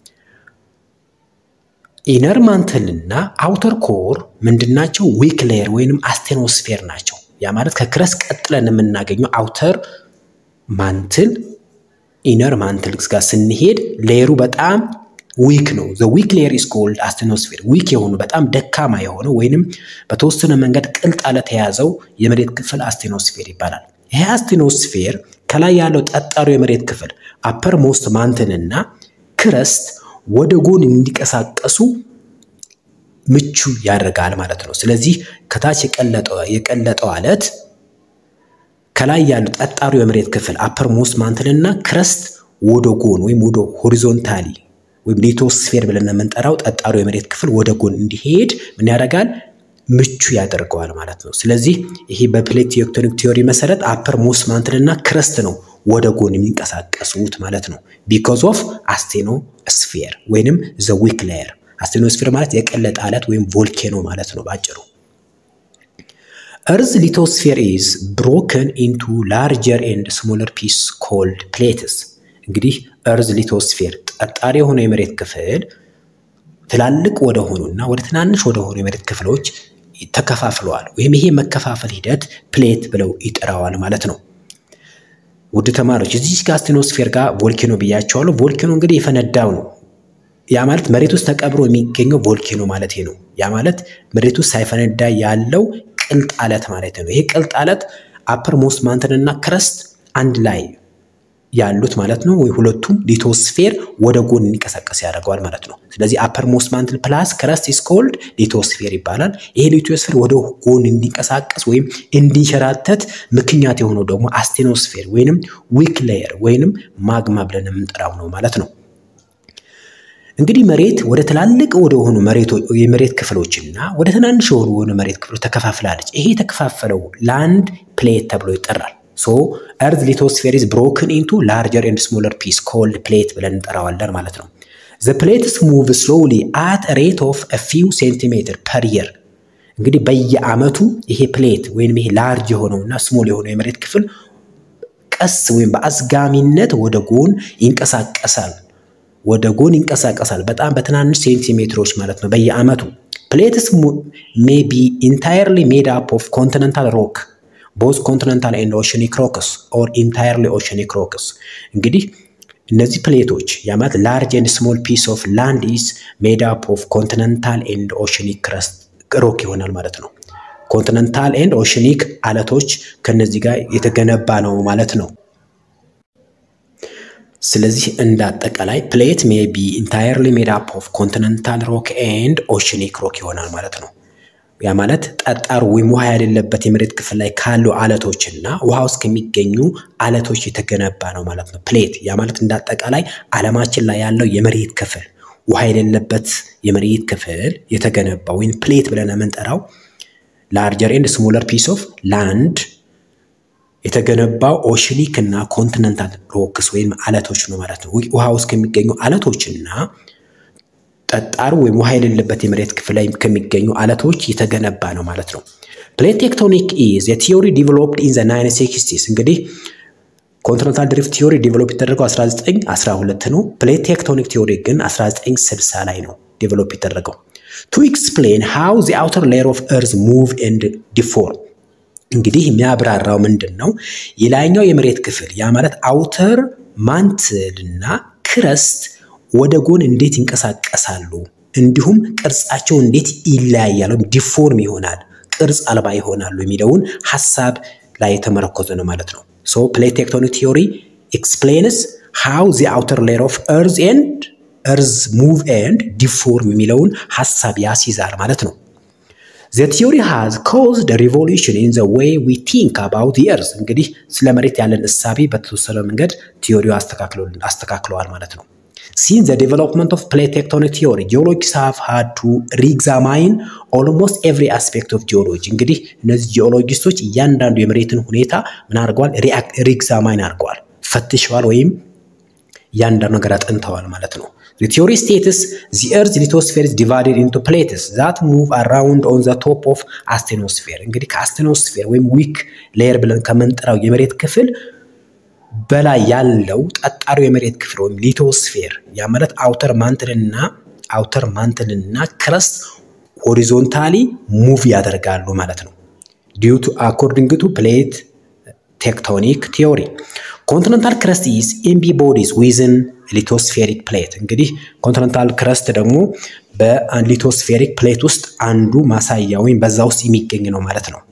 Speaker 2: ኢነር ማንትል እና አውተር ኮር ምንድናቸው? ዊክ ሌየር ወይንም አስቴኖስፌር ናቸው። ያ ማለት ከክረስት ቀጥለን የምናገኘው አውተር ማንትል ኢነር ማንትል ጋር ስንሄድ ሌየሩ በጣም ዊክ ነው። ዘ ዊክ ሌየር ኢስ ኮልድ አስቴኖስፌር። ዊክ የሆኑ በጣም ደካማ የሆነ ወይንም በተወሰነ መንገድ ቅልጥ አለት የያዘው የመሬት ክፍል አስቴኖስፌር ይባላል። ይሄ አስቴኖስፌር ከላይ ያለው ጠጣሩ የመሬት ክፍል አፐር ሞስት ማንትን እና ክረስት ወደ ጎን እንዲቀሳቀሱ ምቹ ያደርጋል ማለት ነው። ስለዚህ ከታች የቀለጠው አለት ከላይ ያለው ጠጣሩ የመሬት ክፍል አፐር ሞስት ማንትን እና ክረስት ወደ ጎን ወይም ወደ ሆሪዞንታሊ ወይም ሊቶስፌር ብለን የምንጠራው ጠጣሩ የመሬት ክፍል ወደ ጎን እንዲሄድ ምን ያደርጋል? ምቹ ያደርገዋል ማለት ነው። ስለዚህ ይሄ በፕሌት ቴክቶኒክ ቲዮሪ መሰረት አፐር ሞስት ማንትል እና ክረስት ነው ወደ ጎን የሚንቀሳቀሱት ማለት ነው። ቢኮዝ ኦፍ አስቴኖስፌር ወይንም ዘ ዊክ ሌየር። አስቴኖስፌር ማለት የቀለጠ አለት ወይም ቮልኬኖ ማለት ነው ባጭሩ። እርዝ ሊቶስፌር ኢዝ ብሮከን ኢንቱ ላርጀር ኤንድ ስሞለር ፒስ ኮልድ ፕሌትስ። እንግዲህ እርዝ ሊቶስፌር ጠጣሪ የሆነ የመሬት ክፍል ትላልቅ ወደሆኑና ወደ ትናንሽ ወደሆኑ የመሬት ክፍሎች ተከፋፍለዋል። ወይም ይሄ መከፋፈል ሂደት ፕሌት ብለው ይጠራዋል ማለት ነው። ውድ ተማሪዎች እዚህ ጋር አስቴኖስፌር ጋር ቮልኬኖ ብያቸዋለሁ። ቮልኬኖ እንግዲህ የፈነዳው ነው። ያ ማለት መሬት ውስጥ ተቀብሮ የሚገኘው ቮልኬኖ ማለት ነው። ያ ማለት መሬት ውስጥ ሳይፈነዳ ያለው ቅልጥ አለት ማለት ነው። ይሄ ቅልጥ አለት አፐር ሞስት ማንትን እና ክረስት አንድ ላይ ያሉት ማለት ነው ወይ ሁለቱም ሊቶስፌር ወደ ጎን እንዲንቀሳቀስ ያደርገዋል ማለት ነው። ስለዚህ አፐር ሞስት ማንትል ፕላስ ክረስት ኢስ ኮልድ ሊቶስፌር ይባላል። ይሄ ሊቶስፌር ወደ ጎን እንዲንቀሳቀስ ወይም እንዲንሸራተት ምክንያት የሆነው ደግሞ አስቴኖስፌር ወይንም ዊክ ሌየር ወይንም ማግማ ብለን የምንጠራው ነው ማለት ነው። እንግዲህ መሬት ወደ ትላልቅ ወደ ሆኑ የመሬት ክፍሎችና ወደ ትናንሽ የሆኑ የሆኑ መሬት ክፍሎች ተከፋፍላለች። ይሄ የተከፋፈለው ላንድ ፕሌት ተብሎ ይጠራል። ሶ ኤርዝ ሊቶስፌር ኢዝ ብሮክን ኢንቱ ላርጀር ኤንድ ስሞለር ፒስ ኮልድ ፕሌት ብለን እንጠራዋለን ማለት ነው። ዘ ፕሌትስ ሙቭ ስሎሊ አት ሬት ኦፍ ፊው ሴንቲሜትር ፐር የር። እንግዲህ በየአመቱ ይሄ ፕሌት ወይም ይሄ ላርጅ የሆነውና ስሞል የሆነው የመሬት ክፍል ቀስ ወይም በአዝጋሚነት ወደ ጎን ይንቀሳቀሳል ወደ ጎን ይንቀሳቀሳል። በጣም በትናንሽ ሴንቲሜትሮች ማለት ነው በየአመቱ። ፕሌትስ ሜይ ቢ ኢንታየርሊ ሜድ አፕ ኦፍ ኮንቲነንታል ሮክ ቦዝ ኮንቲነንታል ኤንድ ኦሽኒክ ሮክስ ኦር ኢንታየርሊ ኦሽኒክ ሮክስ። እንግዲህ እነዚህ ፕሌቶች ያማት ላርጅ ኤንድ ስሞል ፒስ ኦፍ ላንድ ኢዝ ሜድ አፕ ኦፍ ኮንቲነንታል ኤንድ ኦሽኒክ ክረስት ሮክ ይሆናል ማለት ነው። ኮንቲነንታል ኤንድ ኦሽኒክ አለቶች ከነዚህ ጋር የተገነባ ነው ማለት ነው። ስለዚህ እንደ አጠቃላይ ፕሌት ሜይ ቢ ኢንታየርሊ ሜድ አፕ ኦፍ ኮንቲነንታል ሮክ ኤንድ ኦሽኒክ ሮክ ይሆናል ማለት ነው። ያ ማለት ጠጣሩ ወይም ውሃ የሌለበት የመሬት ክፍል ላይ ካሉ አለቶችና ውሃ ውስጥ ከሚገኙ አለቶች የተገነባ ነው ማለት ነው ፕሌት። ያ ማለት እንደ አጠቃላይ ዓለማችን ላይ ያለው የመሬት ክፍል ውሃ የሌለበት የመሬት ክፍል የተገነባ ወይም ፕሌት ብለን የምንጠራው ላርጀር ኤንድ ስሞለር ፒስ ኦፍ ላንድ የተገነባው ኦሽኒክ እና ኮንቲነንታል ሮክስ ወይም አለቶች ነው ማለት ነው። ውሃ ውስጥ ከሚገኙ አለቶችና ጠጣሩ ወይም ውሃ የሌለበት የመሬት ክፍል ላይ ከሚገኙ አለቶች የተገነባ ነው ማለት ነው። ፕሌት ቴክቶኒክ ኢዝ የቲዮሪ ዲቨሎፕድ ኢን ዘ ናይን ሲክስቲስ እንግዲህ ኮንቲነንታል ድሪፍት ቲዮሪ ዲቨሎፕ የተደረገው 1912 ነው። ፕሌት ቴክቶኒክ ቲዮሪ ግን 1960 ላይ ነው ዲቨሎፕ የተደረገው ቱ ኤክስፕሌን ሃው ዘ አውተር ሌየር ኦፍ እርዝ ሙቭ ኤንድ ዲፎርም እንግዲህ የሚያብራራው ምንድን ነው? የላይኛው የመሬት ክፍል ያ ማለት አውተር ማንትልና ክረስት ወደ ጎን እንዴት ይንቀሳቀሳሉ፣ እንዲሁም ቅርጻቸው እንዴት ይለያያል ወይም ዲፎርም ይሆናል፣ ቅርጽ አልባ ይሆናሉ የሚለውን ሀሳብ ላይ የተመረኮዘ ነው ማለት ነው። ሶ ፕሌት ቴክቶኒክ ቲዮሪ ኤክስፕሌንስ ሃው ዚ አውተር ሌየር ኦፍ እርዝ ኤንድ እርዝ ሙቭ ኤንድ ዲፎርም የሚለውን ሀሳብ ያስይዛል ማለት ነው። ዘ ቲዮሪ ሃዝ ኮዝድ ሪቮሉሽን ኢን ዘ ዌይ ዊ ቲንክ አባውት የርዝ እንግዲህ ስለ መሬት ያለን እሳቤ በተወሰነ መንገድ ቲዮሪው አስተካክለዋል ማለት ነው። ሲን ዘ ዴቨሎፕመንት ኦፍ ፕሌት ቴክቶኒክ ቲዮሪ ጂኦሎጂስ ሃቭ ሃድ ቱ ሪግዛማይን ኦልሞስት ኤቭሪ አስፔክት ኦፍ ጂኦሎጂ እንግዲህ እነዚህ ጂኦሎጂስቶች እያንዳንዱ የመሬትን ሁኔታ ምን አድርገዋል? ሪግዛማይን አድርገዋል፣ ፈትሸዋል፣ ወይም እያንዳንዱ ነገር አጥንተዋል ማለት ነው። The theory states the Earth's lithosphere is divided into plates that move around on the top of asthenosphere እንግዲህ ከአስቴኖስፌር ወይም ዊክ ሌየር ብለን ከምንጠራው የመሬት ክፍል በላይ ያለው ጠጣሩ የመሬት ክፍል ወይም ሊቶስፌር ያ ማለት አውተር ማንትልና አውተር ማንትልና ክረስት ሆሪዞንታሊ ሙቭ ያደርጋሉ ማለት ነው። ዲዩ ቱ አኮርዲንግ ቱ ፕሌት ቴክቶኒክ ቲዮሪ ኮንቲነንታል ክረስት ኢዝ ኤምቢ ቦዲስ ዊዝን ሊቶስፌሪክ ፕሌት እንግዲህ ኮንቲነንታል ክረስት ደግሞ በሊቶስፌሪክ ፕሌት ውስጥ አንዱ ማሳያ ወይም በዛ ውስጥ የሚገኝ ነው ማለት ነው።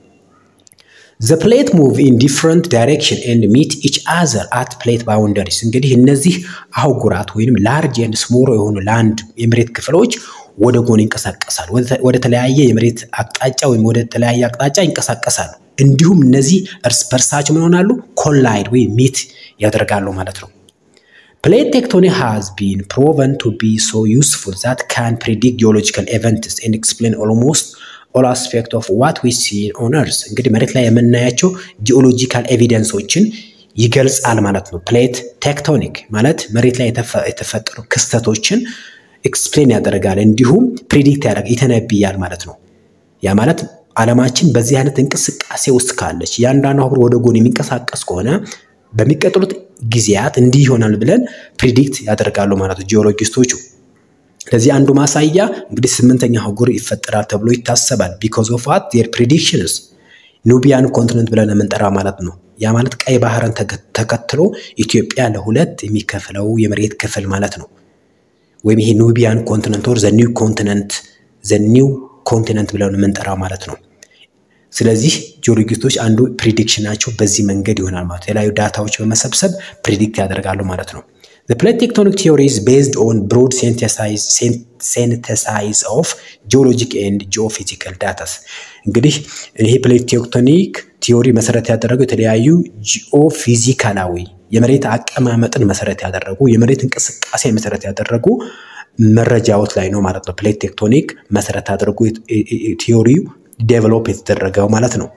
Speaker 2: ዘ ፕሌት ሙቭ ኢን ዲፍረንት ዳይሬክሽን ኤንድ ሚት ኢች አዘር አት ፕሌት ባውንደሪስ እንግዲህ እነዚህ አህጉራት ወይም ላርጅ ኤንድ ስሞል የሆኑ ላንድ የመሬት ክፍሎች ወደ ጎን ይንቀሳቀሳሉ። ወደ ተለያየ የመሬት አቅጣጫ ወይም ወደ ተለያየ አቅጣጫ ይንቀሳቀሳሉ። እንዲሁም እነዚህ እርስ በርሳቸው ምን ይሆናሉ? ኮላይድ ወይም ሚት ያደርጋሉ ማለት ነው። ፕሌት ቴክቶኒክ ሃዝ ቢን ፕሮቨን ቱ ቢ ሶ ዩስፉል ዛት ካን ፕሪዲክት ጂኦሎጂካል ኤቨንትስ ኤንድ ኤክስፕሌን ኦልሞስት ኦል አስፔክት ኦፍ ዋት ዊ ሲ ኦን እርስ እንግዲህ መሬት ላይ የምናያቸው ጂኦሎጂካል ኤቪደንሶችን ይገልጻል ማለት ነው። ፕሌት ቴክቶኒክ ማለት መሬት ላይ የተፈጠሩ ክስተቶችን ኤክስፕሌን ያደርጋል እንዲሁም ፕሪዲክት ያደርግ ይተነብያል ማለት ነው። ያ ማለት ዓለማችን በዚህ አይነት እንቅስቃሴ ውስጥ ካለች እያንዳንዱ አህጉር ወደ ጎን የሚንቀሳቀስ ከሆነ በሚቀጥሉት ጊዜያት እንዲህ ይሆናል ብለን ፕሪዲክት ያደርጋሉ ማለት ነው ጂኦሎጂስቶቹ። ለዚህ አንዱ ማሳያ እንግዲህ ስምንተኛ አህጉር ይፈጠራል ተብሎ ይታሰባል። ቢኮዝ ኦፍ ዋት ዜር ፕሪዲክሽንስ ኑቢያን ኮንቲነንት ብለን የምንጠራ ማለት ነው። ያ ማለት ቀይ ባህርን ተከትሎ ኢትዮጵያ ለሁለት የሚከፍለው የመሬት ክፍል ማለት ነው። ወይም ይሄ ኑቢያን ኮንቲነንት ወር ዘ ኒው ኮንቲነንት ዘ ኒው ኮንቲነንት ብለን የምንጠራው ማለት ነው። ስለዚህ ጂኦሎጂስቶች አንዱ ፕሪዲክሽናቸው በዚህ መንገድ ይሆናል ማለት ነው። የተለያዩ ዳታዎች በመሰብሰብ ፕሪዲክት ያደርጋሉ ማለት ነው። The plate tectonic theory is based on broad synthesis of geologic and geophysical data. እንግዲህ ይሄ ፕሌት ቴክቶኒክ ቲዮሪ መሰረት ያደረገው የተለያዩ ጂኦፊዚካላዊ የመሬት አቀማመጥን መሰረት ያደረጉ የመሬት እንቅስቃሴ መሰረት ያደረጉ መረጃዎች ላይ ነው ማለት ነው። ፕሌት ቴክቶኒክ መሰረት አድርጎ ቲዮሪው ዴቨሎፕ የተደረገው ማለት ነው።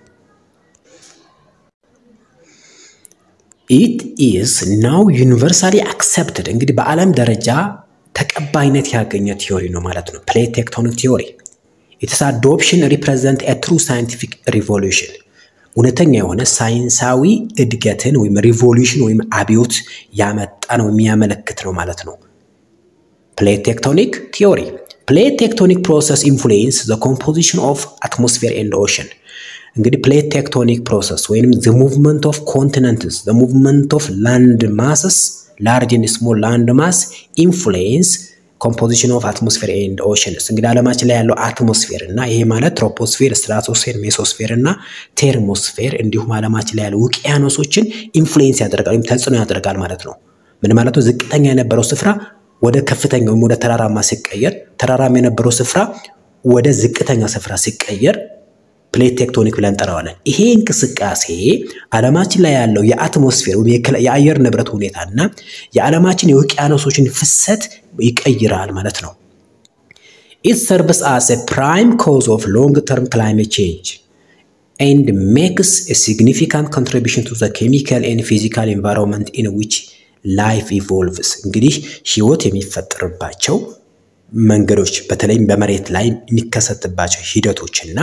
Speaker 2: ኢት ኢዝ ናው ዩኒቨርሳሊ አክሰፕትድ እንግዲህ በዓለም ደረጃ ተቀባይነት ያገኘ ቲዮሪ ነው ማለት ነው። ፕሌት ቴክቶኒክ ቲዮሪ ኢትስ አዶፕሽን ሪፕሬዘንት ትሩ ሳይንቲፊክ ሪቮሉሽን እውነተኛ የሆነ ሳይንሳዊ እድገትን ወይም ሪቮሉሽን ወይም አብዮት ያመጣ ነው የሚያመለክት ነው ማለት ነው። ፕሌት ቴክቶኒክ ቲዮሪ ፕሌት ቴክቶኒክ ፕሮሰስ ኢንፍሉዌንስ ዘ ኮምፖዚሽን ኦፍ አትሞስፌር ኤንድ ኦሽን እንግዲህ ፕሌት ቴክቶኒክ ፕሮሰስ ወይም ዘ ሙቭመንት ኦፍ ኮንቲነንትስ ዘ ሙቭመንት ኦፍ ላንድ ማስስ ላርጅ ኤንድ ስሞል ላንድ ማስ ኢንፍሉዌንስ ኮምፖዚሽን ኦፍ አትሞስፌር ኤንድ ኦሽንስ እንግዲህ ዓለማችን ላይ ያለው አትሞስፌር እና ይሄ ማለት ትሮፖስፌር፣ ስትራቶስፌር፣ ሜሶስፌር እና ቴርሞስፌር እንዲሁም ዓለማችን ላይ ያለው ውቅያኖሶችን ኢንፍሉዌንስ ያደርጋል ወይም ተጽዕኖ ያደርጋል ማለት ነው። ምን ማለት ነው? ዝቅተኛ የነበረው ስፍራ ወደ ከፍተኛ ወይም ወደ ተራራማ ሲቀየር፣ ተራራማ የነበረው ስፍራ ወደ ዝቅተኛ ስፍራ ሲቀየር ፕሌት ቴክቶኒክ ብለን እንጠራዋለን። ይሄ እንቅስቃሴ ዓለማችን ላይ ያለው የአትሞስፌር ወይም የአየር ንብረት ሁኔታና የዓለማችን የውቅያኖሶችን ፍሰት ይቀይራል ማለት ነው። ኢት ሰርቭስ አስ ፕራይም ኮዝ ኦፍ ሎንግ ተርም ክላይሜት ቼንጅ ኤንድ ሜክስ ሲግኒፊካንት ኮንትሪቢሽን ቱ ዘ ኬሚካል ኤንድ ፊዚካል ኤንቫይሮንመንት ኢን ዊች ላይፍ ኢቮልቭስ እንግዲህ ህይወት የሚፈጠርባቸው መንገዶች በተለይም በመሬት ላይ የሚከሰትባቸው ሂደቶችና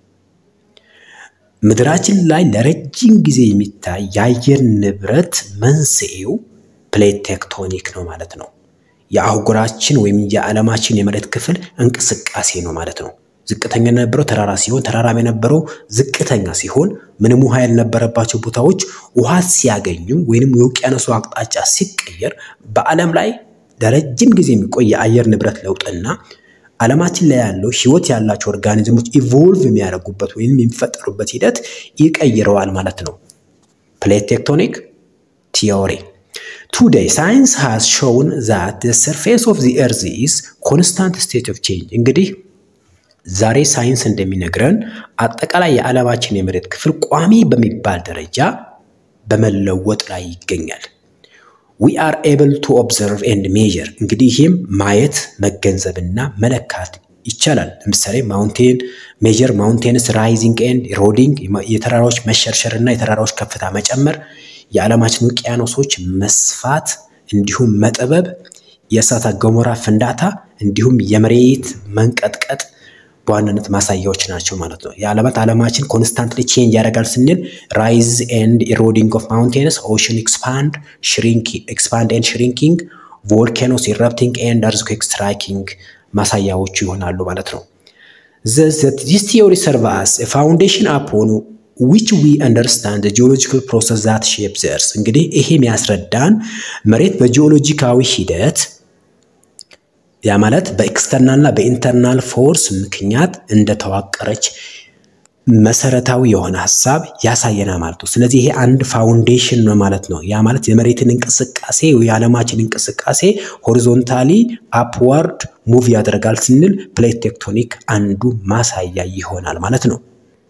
Speaker 2: ምድራችን ላይ ለረጅም ጊዜ የሚታይ የአየር ንብረት መንስኤው ፕሌት ቴክቶኒክ ነው ማለት ነው። የአህጉራችን ወይም የዓለማችን የመሬት ክፍል እንቅስቃሴ ነው ማለት ነው። ዝቅተኛ የነበረው ተራራ ሲሆን ተራራም የነበረው ዝቅተኛ ሲሆን ምንም ውሃ ያልነበረባቸው ቦታዎች ውሃ ሲያገኙ ወይንም የውቅያኖሱ አቅጣጫ ሲቀየር በዓለም ላይ ለረጅም ጊዜ የሚቆይ የአየር ንብረት ለውጥና ዓለማችን ላይ ያለው ህይወት ያላቸው ኦርጋኒዝሞች ኢቮልቭ የሚያደርጉበት ወይም የሚፈጠሩበት ሂደት ይቀይረዋል ማለት ነው። ፕሌት ቴክቶኒክ ቲዮሪ ቱዴይ ሳይንስ ሃዝ ሾውን ዛት ሰርፌስ ኦፍ ዚ ኤርዝ ኢዝ ኮንስታንት ስቴት ኦፍ ቼንጅ እንግዲህ ዛሬ ሳይንስ እንደሚነግረን አጠቃላይ የዓለማችን የመሬት ክፍል ቋሚ በሚባል ደረጃ በመለወጥ ላይ ይገኛል። ዊ አር ኤብል ቱ ኦብዘርቭ ኤንድ ሜዥር እንግዲህ ይህም ማየት መገንዘብና መለካት ይቻላል። ለምሳሌ ማውንቴን ሜዥር ማውንቴንስ ራይዚንግ ኤንድ ሮዲንግ የተራራዎች መሸርሸር እና የተራራዎች ከፍታ መጨመር፣ የዓለማችን ውቅያኖሶች መስፋት እንዲሁም መጥበብ፣ የእሳተ ገሞራ ፍንዳታ እንዲሁም የመሬት መንቀጥቀጥ በዋናነት ማሳያዎች ናቸው ማለት ነው። የዓለማት ዓለማችን ኮንስታንትሊ ቼንጅ ያደርጋል ስንል ራይዝ ኤንድ ኢሮዲንግ ኦፍ ማውንቴንስ ኦሽን ኤክስፓንድ ኤክስፓንድ ኤንድ ሽሪንኪንግ ቮልካኖስ ኢረፕቲንግ ኤንድ አርዝኩዌክ ስትራይኪንግ ማሳያዎቹ ይሆናሉ ማለት ነው። ዚስ ቲዮሪ ሰርቭ አስ ፋውንዴሽን አፖን ዊች ዊ አንደርስታንድ ጂኦሎጂካል ፕሮሰስ ዛት ሼፕ ዘ እርዝ እንግዲህ ይሄ የሚያስረዳን መሬት በጂኦሎጂካዊ ሂደት ያ ማለት በኤክስተርናልና በኢንተርናል ፎርስ ምክንያት እንደተዋቀረች መሰረታዊ የሆነ ሀሳብ ያሳየናል ማለት ነው። ስለዚህ ይሄ አንድ ፋውንዴሽን ነው ማለት ነው። ያ ማለት የመሬትን እንቅስቃሴ የዓለማችን እንቅስቃሴ ሆሪዞንታሊ አፕዋርድ ሙቭ ያደርጋል ስንል ፕሌት ቴክቶኒክ አንዱ ማሳያ ይሆናል ማለት ነው።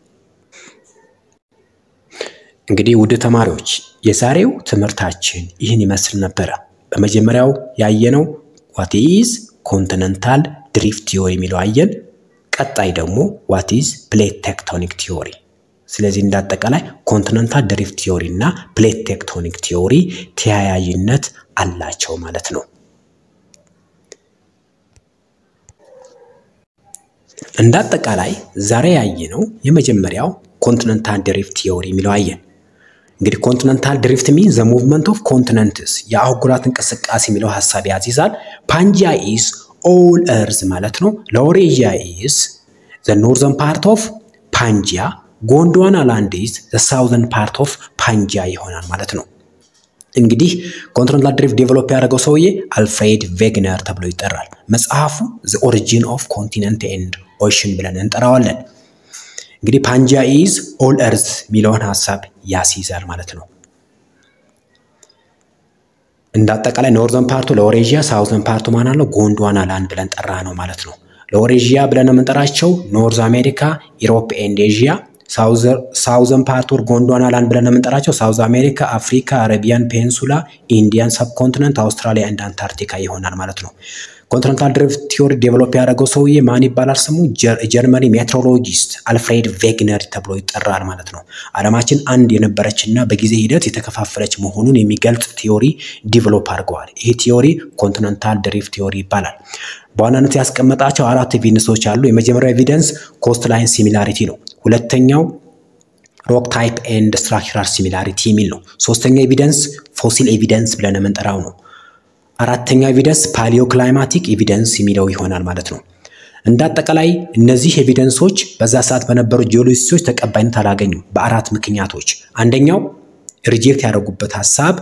Speaker 2: እንግዲህ ውድ ተማሪዎች የዛሬው ትምህርታችን ይህን ይመስል ነበረ። በመጀመሪያው ያየነው ዋት ኢዝ ኮንቲነንታል ድሪፍት ቲዮሪ የሚለው አየን። ቀጣይ ደግሞ ዋት ኢዝ ፕሌት ቴክቶኒክ ቲዮሪ። ስለዚህ እንዳጠቃላይ ኮንቲነንታል ድሪፍት ቲዮሪ እና ፕሌት ቴክቶኒክ ቲዮሪ ተያያዥነት አላቸው ማለት ነው። እንዳጠቃላይ ዛሬ ያየነው የመጀመሪያው ኮንቲነንታል ድሪፍት ቲዮሪ የሚለው አየን። እንግዲህ ኮንቲነንታል ድሪፍት ሚን ዘ ሙቭመንት ኦፍ ኮንቲነንትስ የአህጉራት እንቅስቃሴ የሚለው ሀሳብ ያዚዛል። ፓንጂያ ኢዝ ኦል እርዝ ማለት ነው። ላውሬዥያ ኢዝ ዘ ኖርዘርን ፓርት ኦፍ ፓንጂያ፣ ጎንድዋና ላንድ ኢዝ ዘ ሳውዘርን ፓርት ኦፍ ፓንጂያ ይሆናል ማለት ነው። እንግዲህ ኮንቲነንታል ድሪፍት ዴቨሎፕ ያደረገው ሰውዬ አልፍሬድ ቬግነር ተብሎ ይጠራል። መጽሐፉ ዘ ኦሪጂን ኦፍ ኮንቲነንት ኤንድ ኦሽን ብለን እንጠራዋለን። እንግዲህ ፓንጂያ ኢዝ ኦል እርዝ የሚለውን ሀሳብ ያስይዛል ማለት ነው። እንደ አጠቃላይ ኖርዘርን ፓርቱ ለኦሬዥያ፣ ሳውዘርን ፓርቱ ማን አለው ጎንድዋና ላንድ ብለን ጠራ ነው ማለት ነው። ለኦሬዥያ ብለን የምንጠራቸው ኖርዝ አሜሪካ፣ ኢሮፕ ኤንድ ኤዥያ ሳውዘን ፓርት ወር ጎንድዋና ላንድ ብለን የምንጠራቸው ሳውዝ አሜሪካ፣ አፍሪካ፣ አረቢያን ፔንሱላ፣ ኢንዲያን ሰብኮንቲነንት፣ አውስትራሊያ እንደ አንታርክቲካ ይሆናል ማለት ነው። ኮንቲኔንታል ድሪፍት ቲዮሪ ዴቨሎፕ ያደረገው ሰውዬ ማን ይባላል? ስሙ ጀርመኒ ሜትሮሎጂስት አልፍሬድ ቬግነር ተብሎ ይጠራል ማለት ነው። ዓለማችን አንድ የነበረችና በጊዜ ሂደት የተከፋፈለች መሆኑን የሚገልጽ ቲዮሪ ዲቨሎፕ አድርገዋል። ይህ ቲዮሪ ኮንቲኔንታል ድሪፍት ቲዮሪ ይባላል። በዋናነት ያስቀመጣቸው አራት ኤቪደንሶች አሉ። የመጀመሪያው ኤቪደንስ ኮስት ላይን ሲሚላሪቲ ነው። ሁለተኛው ሮክ ታይፕ ኤንድ ስትራክቸራል ሲሚላሪቲ የሚል ነው። ሶስተኛው ኤቪደንስ ፎሲል ኤቪደንስ ብለን የምንጠራው ነው። አራተኛው ኤቪደንስ ፓሊዮ ክላይማቲክ ኤቪደንስ የሚለው ይሆናል ማለት ነው። እንደ አጠቃላይ እነዚህ ኤቪደንሶች በዛ ሰዓት በነበሩ ጂኦሎጂስቶች ተቀባይነት አላገኙም በአራት ምክንያቶች። አንደኛው ሪጀክት ያደረጉበት ሀሳብ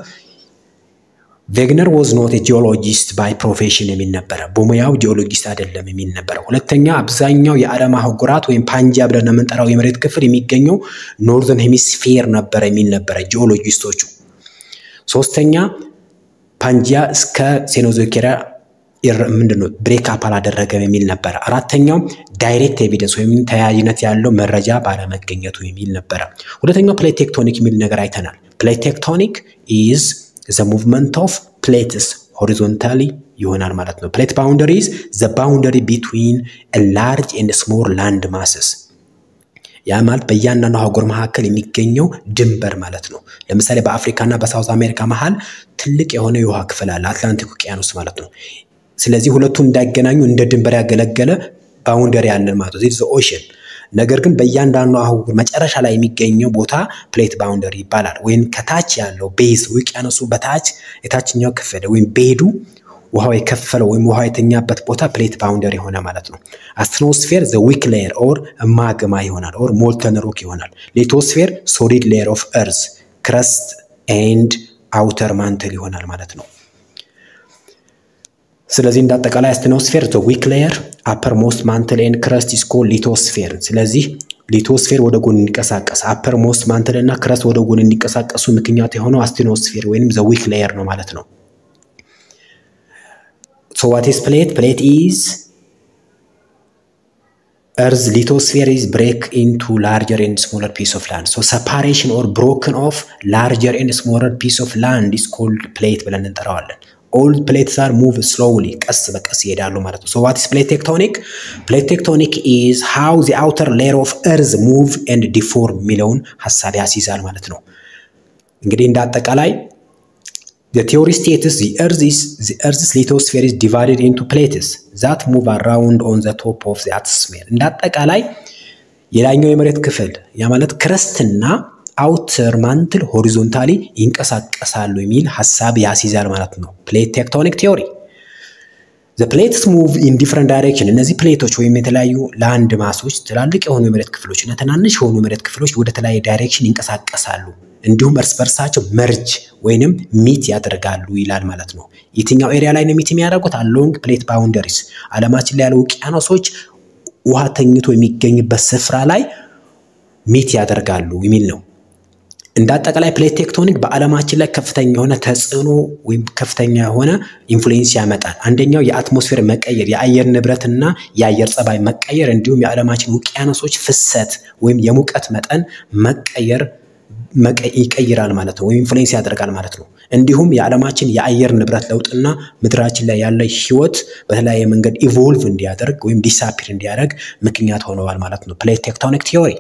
Speaker 2: ቬግነር ወዝ ኖት ጂኦሎጂስት ባይ ፕሮፌሽን የሚል ነበረ። በሙያው ጂኦሎጂስት አይደለም የሚል ነበረ። ሁለተኛ አብዛኛው የዓለም አህጉራት ወይም ፓንጂያ ብለን የምንጠራው የመሬት ክፍል የሚገኘው ኖርዘርን ሄሚስፌር ነበረ የሚል ነበረ ጂኦሎጂስቶቹ። ሶስተኛ ፓንጂያ እስከ ሴኖዞኬሪያ ምንድነው ብሬክ አፕ አላደረገም የሚል ነበረ። አራተኛው ዳይሬክት ኤቪደንስ ወይም ተያያዥነት ያለው መረጃ ባለመገኘቱ የሚል ነበረ። ሁለተኛው ፕሌት ቴክቶኒክ የሚል ነገር አይተናል። ፕሌት ቴክቶኒክ ኢዝ ዘ ሙቭመንት ኦፍ ፕሌትስ ሆሪዞንታሊ ይሆናል ማለት ነው። ፕሌት ባውንደሪ ኢዝ ዘ ባውንደሪ ቢትዊን ላርጅ ኤንድ ስሞል ላንድ ማስስ ያ ማለት በእያንዳንዱ አህጉር መካከል የሚገኘው ድንበር ማለት ነው። ለምሳሌ በአፍሪካና በሳውዝ አሜሪካ መሀል ትልቅ የሆነ የውሃ ክፍል አለ፣ አትላንቲክ ውቅያኖስ ማለት ነው። ስለዚህ ሁለቱም እንዳይገናኙ እንደ ድንበር ያገለገለ ባውንደሪ አለን ማለት ነው። ዚስ ኦሽን ነገር ግን በእያንዳንዱ አህጉር መጨረሻ ላይ የሚገኘው ቦታ ፕሌት ባውንደሪ ይባላል። ወይም ከታች ያለው ቤዝ ውቅያኖሱ በታች የታችኛው ክፍል ወይም ቤዱ ውሃው የከፈለው ወይም ውሃው የተኛበት ቦታ ፕሌት ባውንደሪ የሆነ ማለት ነው። አስትኖስፌር ዘ ዊክ ሌየር ኦር ማግማ ይሆናል ኦር ሞልተን ሮክ ይሆናል። ሊቶስፌር ሶሊድ ሌየር ኦፍ እርዝ ክረስት ኤንድ አውተር ማንትል ይሆናል ማለት ነው። ስለዚህ እንደ አጠቃላይ አስትኖስፌር ዘ ዊክ ሌየር አፐር ሞስት ማንትል ኤንድ ክረስት ኢስ ኮልድ ሊቶስፌር። ስለዚህ ሊቶስፌር ወደ ጎን እንዲንቀሳቀስ አፐር ሞስት ማንትል እና ክረስት ወደ ጎን እንዲንቀሳቀሱ ምክንያት የሆነው አስትኖስፌር ወይም ዘ ዊክ ሌየር ነው ማለት ነው። ሶ ዋት ኢዝ ፕሌት? ፕሌት ኢዝ እርዝ ሊቶስፌር ኢዝ ብሬክ ኢንቱ ላርጀር ኤንድ ስሞለር ፒስ ኦፍ ላንድ ሶ ሰፓሬሽን ኦር ብሮክን ኦፍ ላርጀር ኤንድ ስሞለር ፒስ ኦፍ ላንድ ኢዝ ኮልድ ፕሌት ብለን እንጠራዋለን። ኦል ፕሌትስ አር ሙቭ ስሎውሊ ቀስ በቀስ ይሄዳሉ ማለት ነው። ሶ ዋት ኢዝ ፕሌት ቴክቶኒክ? ፕሌት ቴክቶኒክ ኢዝ ሃው ዚ አውተር ሌየር ኦፍ እርዝ ሙቭ ኤንድ ዲፎርም የሚለውን ሀሳብ ያስይዛል ማለት ነው። እንግዲህ እንደ አጠቃላይ The theory states the earth is the earth's lithosphere is divided into plates that move around on the top of the atmosphere. እንደ አጠቃላይ የላይኛው የመሬት ክፍል ያ ማለት ክረስትና አውተር ማንትል ሆሪዞንታሊ ይንቀሳቀሳሉ የሚል ሀሳብ ያስይዛል ማለት ነው። ፕሌት ቴክቶኒክ ቲዮሪ ዘ ፕሌትስ ሙቭ ኢን ዲፍረንት ዳይሬክሽን። እነዚህ ፕሌቶች ወይም የተለያዩ ላንድ ማሶች ትላልቅ የሆኑ የመሬት ክፍሎች እና ትናንሽ የሆኑ የመሬት ክፍሎች ወደ ተለያየ ዳይሬክሽን ይንቀሳቀሳሉ እንዲሁም እርስ በርሳቸው መርጅ ወይንም ሚት ያደርጋሉ ይላል ማለት ነው። የትኛው ኤሪያ ላይ ነው ሚት የሚያደርጉት? አሎንግ ፕሌት ባውንደሪስ ዓለማችን ላይ ያሉ ውቅያኖሶች ውሃ ተኝቶ የሚገኝበት ስፍራ ላይ ሚት ያደርጋሉ የሚል ነው። እንደ አጠቃላይ ፕሌት ቴክቶኒክ በዓለማችን ላይ ከፍተኛ የሆነ ተጽዕኖ ወይም ከፍተኛ የሆነ ኢንፍሉዌንስ ያመጣል። አንደኛው የአትሞስፌር መቀየር፣ የአየር ንብረትና የአየር ጸባይ መቀየር እንዲሁም የዓለማችን ውቅያኖሶች ፍሰት ወይም የሙቀት መጠን መቀየር ይቀይራል ማለት ነው፣ ወይም ኢንፍሉዌንስ ያደርጋል ማለት ነው። እንዲሁም የዓለማችን የአየር ንብረት ለውጥና ምድራችን ላይ ያለ ህይወት በተለያየ መንገድ ኢቮልቭ እንዲያደርግ ወይም ዲሳፒር እንዲያደርግ ምክንያት ሆነዋል ማለት ነው። ፕሌት ቴክቶኒክ ቲዮሪ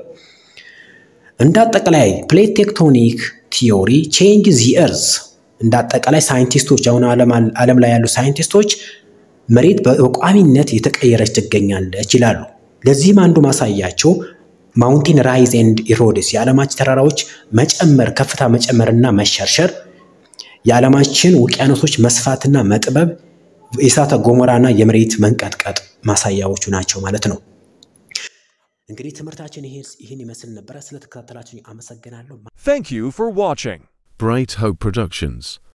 Speaker 2: እንደ አጠቃላይ ፕሌት ቴክቶኒክ ቲዮሪ ቼንጅ ዚ እርዝ እንደ አጠቃላይ ሳይንቲስቶች አሁን ዓለም ላይ ያሉ ሳይንቲስቶች መሬት በቋሚነት የተቀየረች ትገኛለች ይላሉ። ለዚህም አንዱ ማሳያቸው ማውንቴን ራይዝ ኤንድ ኢሮድስ የዓለማችን ተራራዎች መጨመር ከፍታ መጨመርና መሸርሸር፣ የዓለማችን ውቅያኖሶች መስፋትና መጥበብ፣ የእሳተ ገሞራና የመሬት መንቀጥቀጥ ማሳያዎቹ ናቸው ማለት ነው። እንግዲህ ትምህርታችን ይህን ይመስል ነበረ። ስለተከታተላችሁ አመሰግናለሁ።
Speaker 1: Thank you for watching.
Speaker 3: Bright Hope Productions.